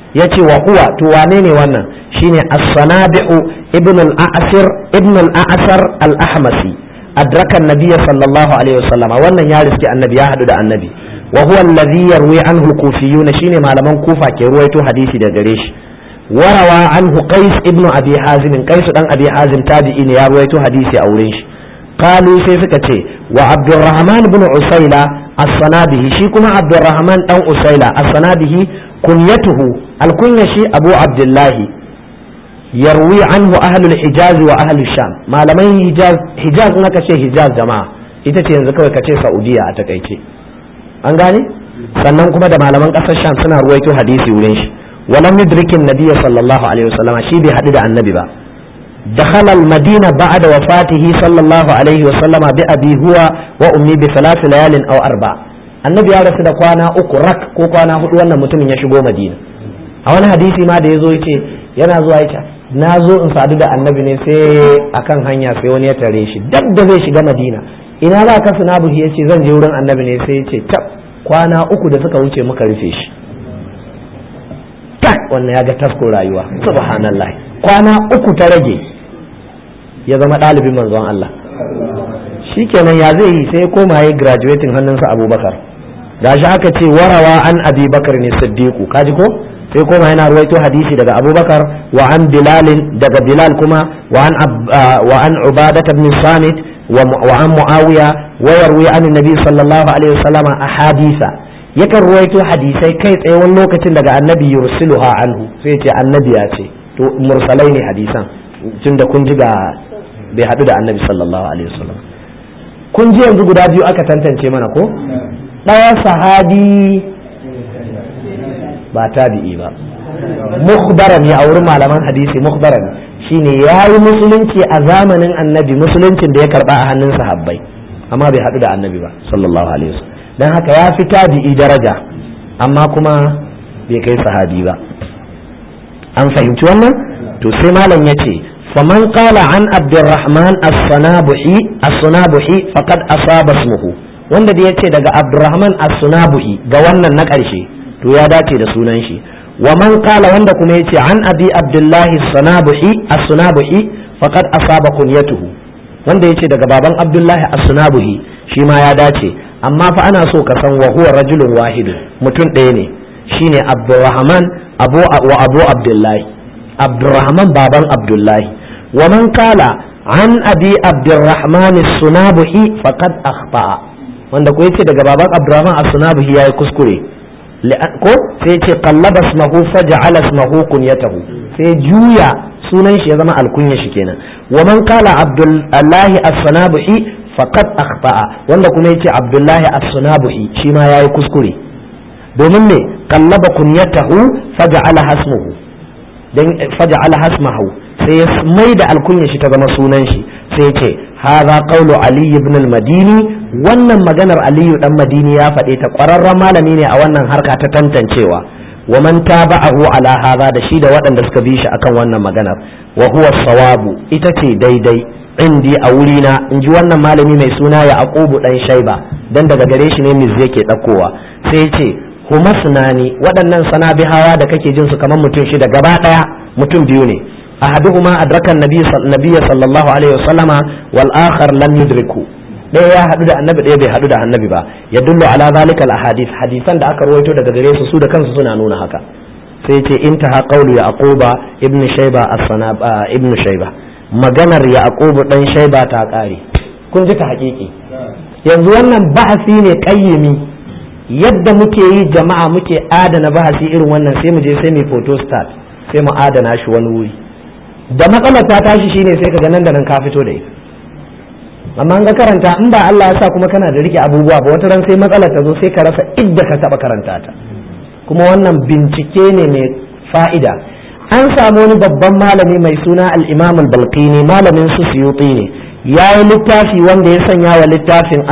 yace wa huwa to wane ne wannan shine as-sanabi'u ibn al-a'sir ibn al-a'sar al-ahmasi adraka an-nabiy sallallahu alaihi wasallam wannan ya riski annabi ya hadu da annabi wa huwa alladhi yarwi anhu al-kufiyyun shine malaman kufa ke ruwaito hadisi da gare shi warawa anhu qais ibn abi hazim qais dan abi hazim tabi'i ne ya ruwaito hadisi a wurin shi qalu sai suka ce wa abdurrahman ibn usaila as-sanabihi shi kuma abdurrahman dan usaila as-sanabihi kunyatuhu al-kunya shi abu abdullahi yarwi anhu ahlul hijaz wa ahlul sham malaman hijaz hijaz naka ce hijaz jama'a ita ce yanzu kawai kace saudiya a takaice an gane sannan kuma da malaman kasar sham suna ruwaito hadisi wurin shi walam yudrikin nabiyya sallallahu alaihi wasallam shi bai hadu da annabi ba دخل المدينة بعد وفاته صلى الله عليه وسلم بأبي هو وأمي بثلاث ليال أو أربع النبي ya rasu da kwana uku rak ko kwana hudu wannan mutumin ya shigo madina a wani hadisi ma da ya zo ya ce yana zuwa ya na zo in sadu da annabi ne sai akan hanya sai wani ya tare shi dab da zai shiga madina ina za ka suna buhi ya ce zan je wurin annabi ne sai ya ce tab kwana uku da suka wuce muka rufe shi tak wannan ya ga tasko rayuwa subhanallah kwana uku ta rage ya zama ɗalibin manzon Allah shikenan ya zai yi sai koma ya graduating hannunsa abubakar da shi aka ce warawa an abi bakar ne siddiqu kaji ko sai koma yana ruwaito hadisi daga abubakar wa an bilalin daga bilal kuma wa an wa an ubadat ibn samit wa an muawiya wa yarwi an nabi sallallahu alaihi wasallam ahadisa yakan ruwaito hadisai kai tsaye wani lokacin daga annabi yursiluha anhu sai ce annabi ya ce to mursalai ne hadisan tunda kun ji ga bai haɗu da annabi sallallahu alaihi wasallam kun ji yanzu guda biyu aka tantance mana ko ɗaya sahabi ba tabi'i ba mukhbaran ya a wurin malaman hadisi mukhbaran shine ya yi musulunci a zamanin annabi musuluncin da ya karba a hannun sahabbai amma bai haɗu da annabi ba sallallahu alaihi wasallam dan haka ya fi tabi'i daraja amma kuma bai kai sahabi ba an fahimci wannan to sai malam ya ce faman qala an abdurrahman as-sanabuhi as-sunabuhi faqad asaba ismuhu wanda da yace daga abdurrahman as-sunabuhi ga wannan na ƙarshe to ya dace da sunan shi wa man qala wanda kuma yace an abi abdullahi as-sunabuhi as-sunabuhi faqad asaba kunyatuhu wanda yace daga baban abdullahi as-sunabuhi shi ma ya dace amma fa ana so ka san wa huwa rajulun wahidun mutum ɗaya ne shine abdurrahman abu wa abu abdullahi abdurrahman baban abdullahi wa man kala an abi abdurrahman sunabuhi faqad akhta'a wanda ko yace daga baban abdurrahman as-sunabuhi yayi kuskure ko sai yace qallaba ismahu faj'ala ismahu kunyatahu sai juya sunan shi ya zama alkunya shi kenan wa man kala abdullahi as-sunabuhi faqad akhta'a wanda kuma yace abdullahi as-sunabuhi shi ma yayi kuskure domin me kallaba kunyatahu faja'ala hasmuhu dan faja'ala hasmahu sai ya mai da alkunya shi ta zama sunan shi sai ya ce hadha qawlu ali ibn al-madini wannan maganar aliyu dan madini ya faɗe ta ƙwararren malami ne a wannan harka ta tantancewa wa man taba'ahu ala hadha da shi da waɗanda suka bi shi akan wannan maganar wa huwa sawabu ita ce daidai indi a wurina in ji wannan malami mai suna ya aqubu dan shaiba dan daga gare shi ne miz yake ɗaukowa sai ya ce huma sunani waɗannan sanabihawa da kake jin su kamar mutum shida gaba ɗaya mutum biyu ne ahaduhuma adrakan nabiyya sallallahu alaihi wasallama wal akhar lam yudriku ɗaya ya haɗu da annabi ɗaya bai haɗu da annabi ba ya dullu ala zalika al ahadith hadisan da aka rawaito daga gare su su da kansu suna nuna haka sai ce intaha qawlu yaquba ibnu shayba as-sanab ibnu shayba maganar yaqubu dan shayba ta kare kun ji ta haƙiƙi yanzu wannan bahasi ne qayyimi yadda muke yi jama'a muke adana bahasi irin wannan sai mu je sai mu photo start sai mu adana shi wani wuri da matsalar ta tashi shine sai kaga nan da nan ka fito da ita amma an ga karanta in ba Allah ya sa kuma kana da rike abubuwa ba wata ran sai matsalar ta zo sai ka rasa idda ka taba karanta ta kuma wannan bincike ne mai fa'ida an samu wani babban malami mai suna al-Imam al-Balqini malamin su Suyuti ne ya yi littafi wanda ya sanya wa littafin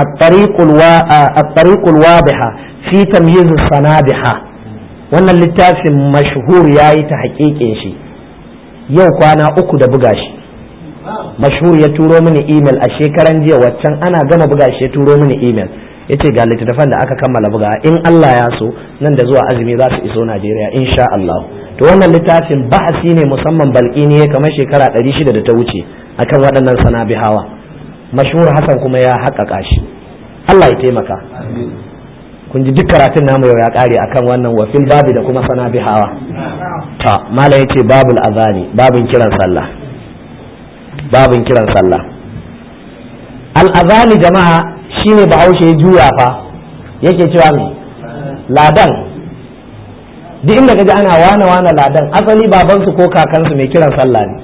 at-tariqul wadiha fi tamyiz sanabiha wannan littafin mashhur yayi ta haƙiƙin shi yau kwana uku da buga shi mashhur ya turo mini email a shekaran jiya waccan ana gama buga shi ya turo mini email yace ga littattafan da aka kammala buga in Allah ya so nan da zuwa azumi za su iso Najeriya insha Allah to wannan littafin bahasi ne musamman balkini kamar shekara 600 da ta wuce akan waɗannan sanabihawa mashhur Hassan kuma ya haƙaƙa shi Allah ya taimaka kun ji duk karatun namu yau ya ƙare akan wannan wafil babi da kuma sanabihawa ta mala yace babul azani babin kiran sallah babin kiran sallah al azani jama'a shine bahaushe ya juya fa yake cewa me ladan duk inda kaji ana wane wane ladan asali babansu ko kakansu mai kiran sallah ne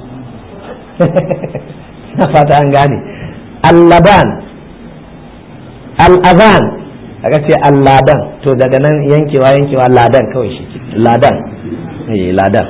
na fata an gane allaban al'azan aka ce alladan to daga nan yankewa yankewa ladan kawai shi ladan eh ladan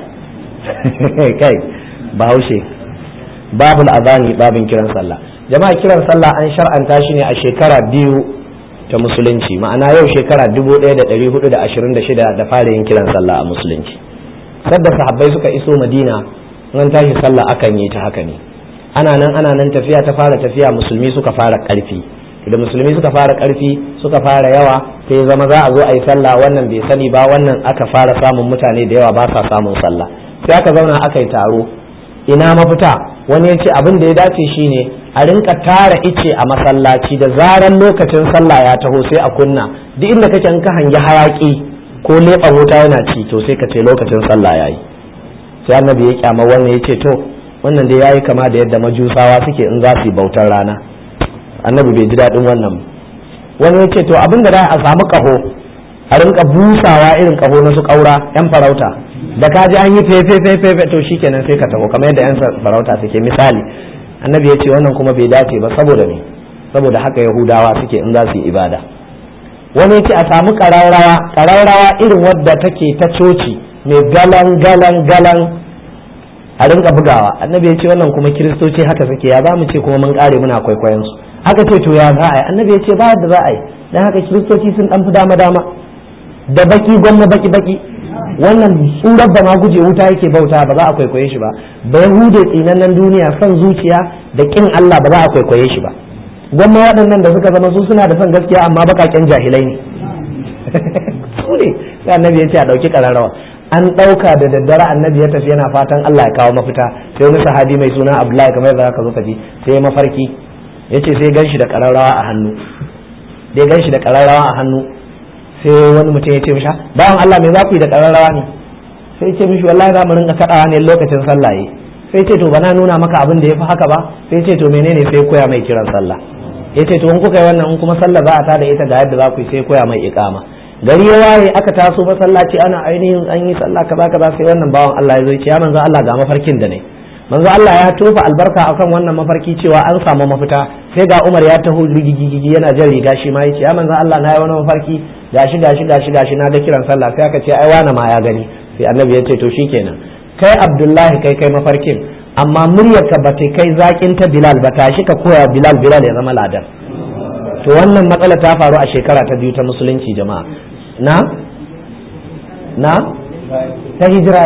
kai bahaushe babul azani babin kiran sallah jama'a kiran sallah an shar'anta shi ne a shekara biyu ta musulunci ma'ana yau shekara 1426 da fara yin kiran sallah a musulunci sadda sahabbai suka iso madina nan tashi sallah akan yi ta haka ne ana nan ana nan tafiya ta fara tafiya musulmi suka fara karfi da musulmi suka fara karfi suka fara yawa sai zama za a zo a yi sallah wannan bai sani ba wannan aka fara samun mutane da yawa ba sa samun sallah sai aka zauna aka yi taro ina mafita wani ya ce abin da ya dace shine a rinka tara ice a masallaci da zaran lokacin sallah ya taho sai a kunna duk inda kake in ka hangi hayaki ko leɓa wuta yana ci to sai ka ce lokacin sallah yayi sai annabi ya kyama wannan ya ce to wannan dai yayi kama da yadda majusawa suke in za su yi bautar rana annabi bai ji daɗin wannan wani ya ce to abin da za a samu kaho a rinka busawa irin kaho na su ƙaura yan farauta da ka ji an yi fefe fefe to shikenan sai ka taho kamar yadda yan farauta suke misali annabi ya ce wannan kuma bai dace ba saboda me saboda haka yahudawa suke in za su yi ibada wani ya ce a samu ƙararrawa ƙararrawa irin wadda take ta coci mai galan galan galan a rinka bugawa annabi ya ce wannan kuma kiristoci haka suke ya za mu ce kuma mun kare muna kwaikwayon su haka ce to ya za a yi annabi ya ce ba da za a yi dan haka kiristoci sun dan fi dama dama da baki gwamna baki baki wannan tsurar ba ma guje wuta yake bauta ba za a kwaikwaye shi ba ba yahude tsinannen duniya son zuciya da kin Allah ba za a kwaikwaye shi ba gwamma waɗannan da suka zama su suna da son gaskiya amma bakaken jahilai ne su ne sai annabi ya ce a ɗauki ƙararrawa an ɗauka da daddare annabi ya tafi yana fatan Allah ya kawo mafita sai wani sahabi mai suna Abdullahi kamar yadda ka zo ka ji sai mafarki ya ce sai gan shi da ƙararrawa a hannu dai gan shi da ƙararrawa a hannu sai wani mutum ya ce mishi bawan Allah me za ku yi da ƙararrawa ne sai ce mishi wallahi za mu rinka kaɗawa ne lokacin sallah yi sai ce to bana nuna maka abin da ya fi haka ba sai ce to menene sai koya mai kiran sallah ya ce to in kuka yi wannan in kuma sallah za a tada ita ga yadda za ku yi sai koya mai iqama gari ya waye aka taso masallaci ana ainihin an yi sallah kaza kaza sai wannan bawan Allah ya zo ce ya manzo Allah ga mafarkin da ne manzo Allah ya tofa albarka akan wannan mafarki cewa an samu mafita sai ga Umar ya taho rigigigi yana jan riga shi ma yace ya manzo Allah na yi wani mafarki gashi gashi gashi gashi na ga kiran sallah sai aka ce ai wani ma ya gani sai annabi ya ce to shikenan kai Abdullahi kai kai mafarkin amma muryarka ba ta kai zakin ta Bilal ba tashi ka koya Bilal Bilal ya zama ladan to wannan matsala ta faru a shekara ta biyu ta musulunci jama'a na na ta hijira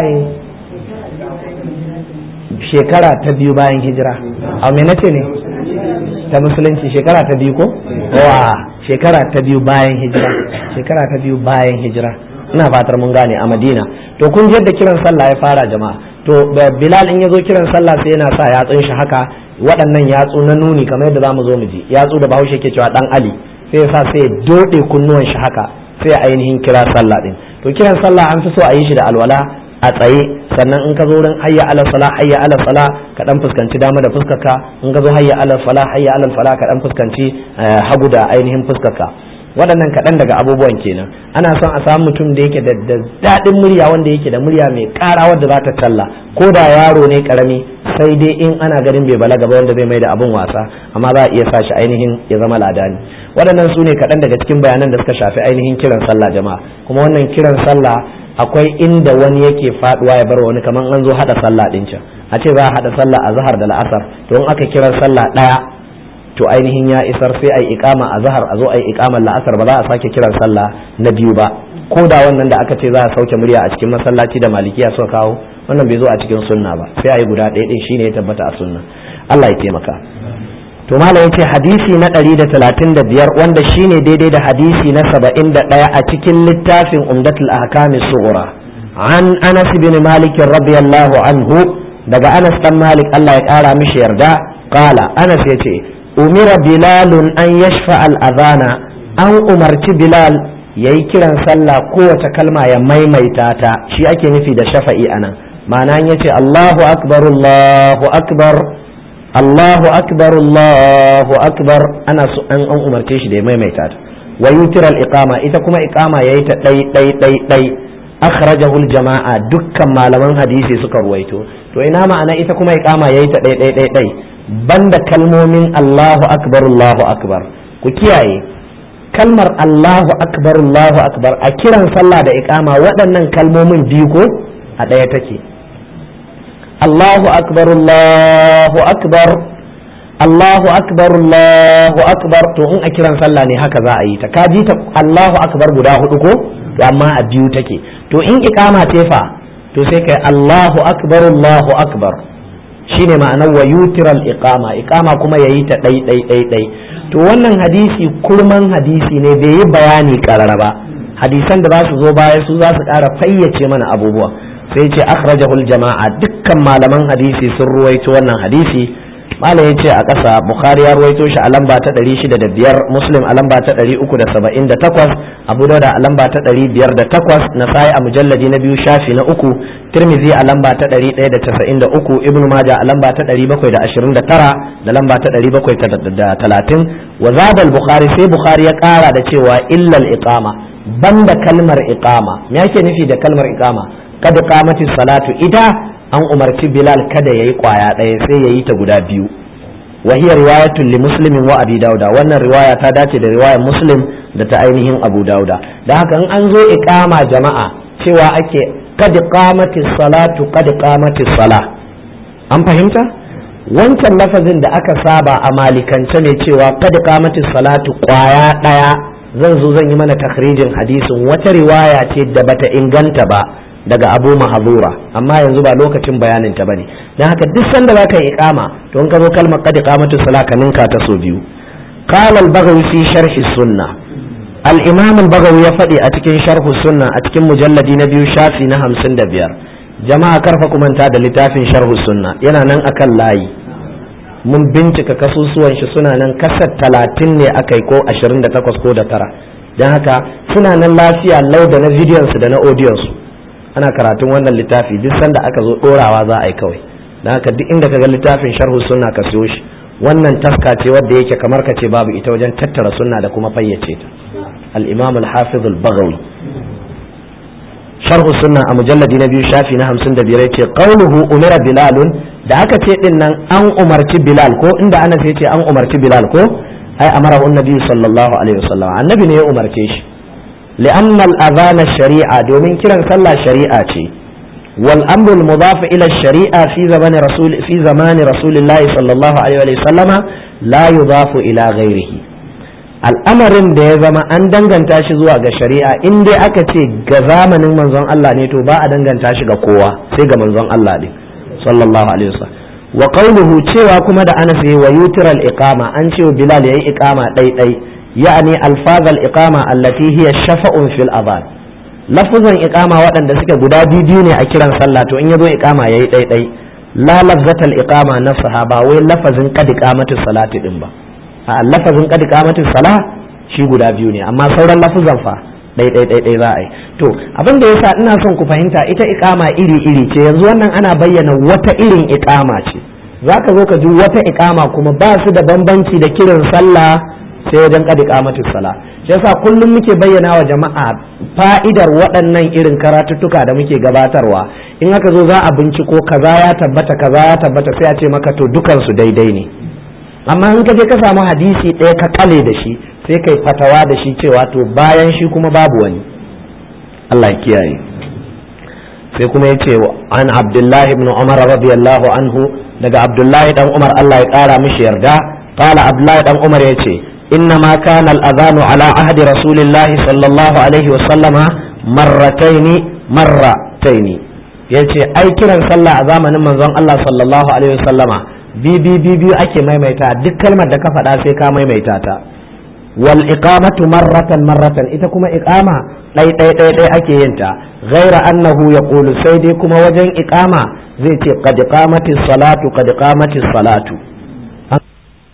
shekara ta biyu bayan hijira a me nace ne ta musulunci shekara ta biyu ko wa shekara ta biyu bayan hijira shekara ta biyu bayan hijira ina fatar mun gane a madina to kun yadda kiran sallah ya fara jama'a to bilal in ya zo kiran sallah sai yana sa yatsun shi haka waɗannan yatsu na nuni kamar yadda zamu zo mu ji yatsu da bahaushe ke cewa dan ali sai ya sa sai ya dode kunnuwan shi haka sai ainihin kira sallah din to kiran sallah an fi so a yi shi da alwala a tsaye sannan in ka zo wurin hayya ala sala hayya ala sala ka dan fuskanci dama da fuskarka in ka zo hayya ala sala hayya ala sala ka dan fuskanci hagu da ainihin fuskarka waɗannan kaɗan daga abubuwan kenan ana son a samu mutum da yake da daɗin murya wanda yake da murya mai ƙara wadda za ta talla ko da yaro ne ƙarami sai dai in ana ganin bai balaga ba wanda zai mai da abin wasa amma za a iya sa shi ainihin ya zama ladani waɗannan su ne kaɗan daga cikin bayanan da suka shafi ainihin kiran sallah jama'a kuma wannan kiran sallah akwai inda wani yake faduwa ya bar wani kamar an zo hada sallah din can a ce za a hada sallah a zahar da la'asar to in aka kiran sallah daya to ainihin ya isar sai ai iqama a zahar a zo ai iqamar la'asar ba za a sake kiran sallah na biyu ba ko da wannan da aka ce za a sauke murya a cikin masallaci da malikiya suka kawo wannan bai zo a cikin sunna ba sai ai guda ɗaya din shine ya tabbata a sunna Allah ya taimaka to malam yace hadisi na 135 wanda shine daidai da hadisi na 71 a cikin littafin umdatul ahkam sughra an anas bin malik radiyallahu anhu daga anas dan malik Allah ya kara mishi yarda qala anas yace umira bilalun an yashfa al adhana an umarci bilal yayi kiran sallah kowace kalma ya maimaita ta shi ake nufi da shafa'i anan ma'ana yace Allahu akbar Allahu akbar Allahu akbar Allahu akbar ana so an an umarce shi da ya maimaita ta wa yutiral iqama ita kuma iqama yayi ta dai dai dai dai akhrajahu jama'a dukkan malaman hadisi suka ruwaito to ina ma'ana ita kuma iqama yayi ta dai dai dai dai banda kalmomin Allahu akbar Allahu akbar ku kiyaye kalmar Allahu akbar Allahu akbar a kiran sallah da iqama waɗannan kalmomin biyu ko a ɗaya take Allahu akbar Allahu akbar Allahu akbar Allahu akbar to in a kiran sallah ne haka za a yi ta ka ji ta Allahu akbar guda hudu ko to amma a biyu take to in iqama ce fa to sai kai Allahu akbar Allahu akbar shine ma'anar wa yutiral iqama iqama kuma yayi ta dai dai dai dai to wannan hadisi kurman hadisi ne bai yi bayani karara ba hadisan da za su zo baya su za su ƙara fayyace mana abubuwa sai ce akhrajahul jama'a dukkan malaman hadisi sun ruwaito wannan hadisi malam ya ce a ƙasa bukhari ya ruwaito shi a lamba ta 605 muslim a lamba ta 378 abu dauda a lamba ta 508 nasai a mujalladi na biyu shafi na uku tirmidhi a lamba ta 193 ibnu maja a lamba ta 729 da lamba ta 730 wa zada al-bukhari sai bukhari ya ƙara da cewa illal iqama banda kalmar iqama me yake nufi da kalmar iqama kad qamati salatu ita an umarci bilal kada yayi kwaya ɗaya sai yayi ta guda biyu wa hiya riwayatun li muslimin wa abi dauda wannan riwaya ta dace da riwayar muslim da ta ainihin abu dauda da haka in an zo iqama jama'a cewa ake kad qamati salatu kad qamati sala an fahimta wancan lafazin da aka saba a malikance ne cewa kad qamati salatu kwaya ɗaya zan zo zan yi mana takhrijin hadisin wata riwaya ce da bata inganta ba daga abu mahazura amma yanzu ba lokacin bayanin ta bane dan haka duk sanda zaka yi iqama to in ka zo kalmar qad iqamatu salat ka ninka ta so biyu qala al-baghawi fi sharh sunna al-imam al-baghawi ya faɗi a cikin sharh sunna a cikin mujalladi na biyu shafi na 55 jama'a karfa kumanta da littafin sharh sunna yana nan akan layi mun bincika kasusuwan shi suna nan kasar talatin ne aka yi ko 28 ko da tara don haka suna nan lafiya lau da na bidiyon su da na audiyon su ana karatun wannan littafi duk sanda aka zo dorawa za a yi kawai don haka duk inda ka ga littafin sharhu sunna ka siyo shi wannan taska ce wadda yake kamar ka ce babu ita wajen tattara sunna da kuma fayyace ta al-imam al-hafiz al-baghawi sharhu sunna a mujalladi na biyu shafi na 55 yace qawluhu umira bilalun da aka ce din nan an umarci bilal ko inda ana sai ce an umarci bilal ko ai amara annabi sallallahu alaihi wasallam annabi ne ya umarce shi li'anna al-adhan shari'a domin kiran sallah shari'a ce wal amru al-mudaf ila shari'a fi zaman rasul fi zaman rasulillah sallallahu alaihi wasallama la yudafu ila ghairihi al'amarin da ya zama an danganta shi zuwa ga shari'a in dai aka ce ga zamanin manzon Allah ne to ba a danganta shi ga kowa sai ga manzon Allah ne sallallahu alaihi wasallam wa qawluhu cewa kuma da Anas yayi wa yutiral iqama an ce Bilal yayi iqama dai dai yani alfazal iqama allati hiya shafa'un fil adhan lafuzan iqama waɗanda suke guda biyu ne a kiran sallah to in yazo iqama yayi dai dai la lafzatal iqama nafsaha ba wai lafazin qad iqamatu salati din ba a lafazin qad iqamatu salah shi guda biyu ne amma sauran lafuzan fa ɗai ɗai ɗai za a yi to abin da yasa ina son ku fahimta ita iƙama iri iri ce yanzu wannan ana bayyana wata irin iƙama ce za ka zo ka ji wata iƙama kuma ba su da bambanci da kiran sallah sai wajen ƙad iƙamatu sala shi yasa kullum muke bayyana wa jama'a fa'idar waɗannan irin karatuttuka da muke gabatarwa in aka zo za a binciko kaza ya tabbata kaza ya tabbata sai a ce maka to dukansu daidai ne amma in ka je ka samu hadisi ɗaya ka kale da shi sai kai fatawa da shi cewa to bayan shi kuma babu wani Allah ya kiyaye sai kuma ya ce an abdullahi ibn umar radiyallahu anhu daga abdullahi dan umar Allah ya kara mishi yarda qala abdullahi dan umar ya ce inna ma kana al-adhanu ala ahdi rasulillahi sallallahu alaihi wa sallama marrataini marrataini yace ai kiran sallah a zamanin manzon Allah sallallahu alaihi wa sallama bibi biyu ake maimaita duk kalmar da ka faɗa sai ka maimaita ta wal iqamatu marratan marratan ita kuma iqama ɗai ɗai ɗai ɗai ake yin ta ghaira annahu yaqulu sai dai kuma wajen iqama zai ce qad qamati salatu qad qamati salatu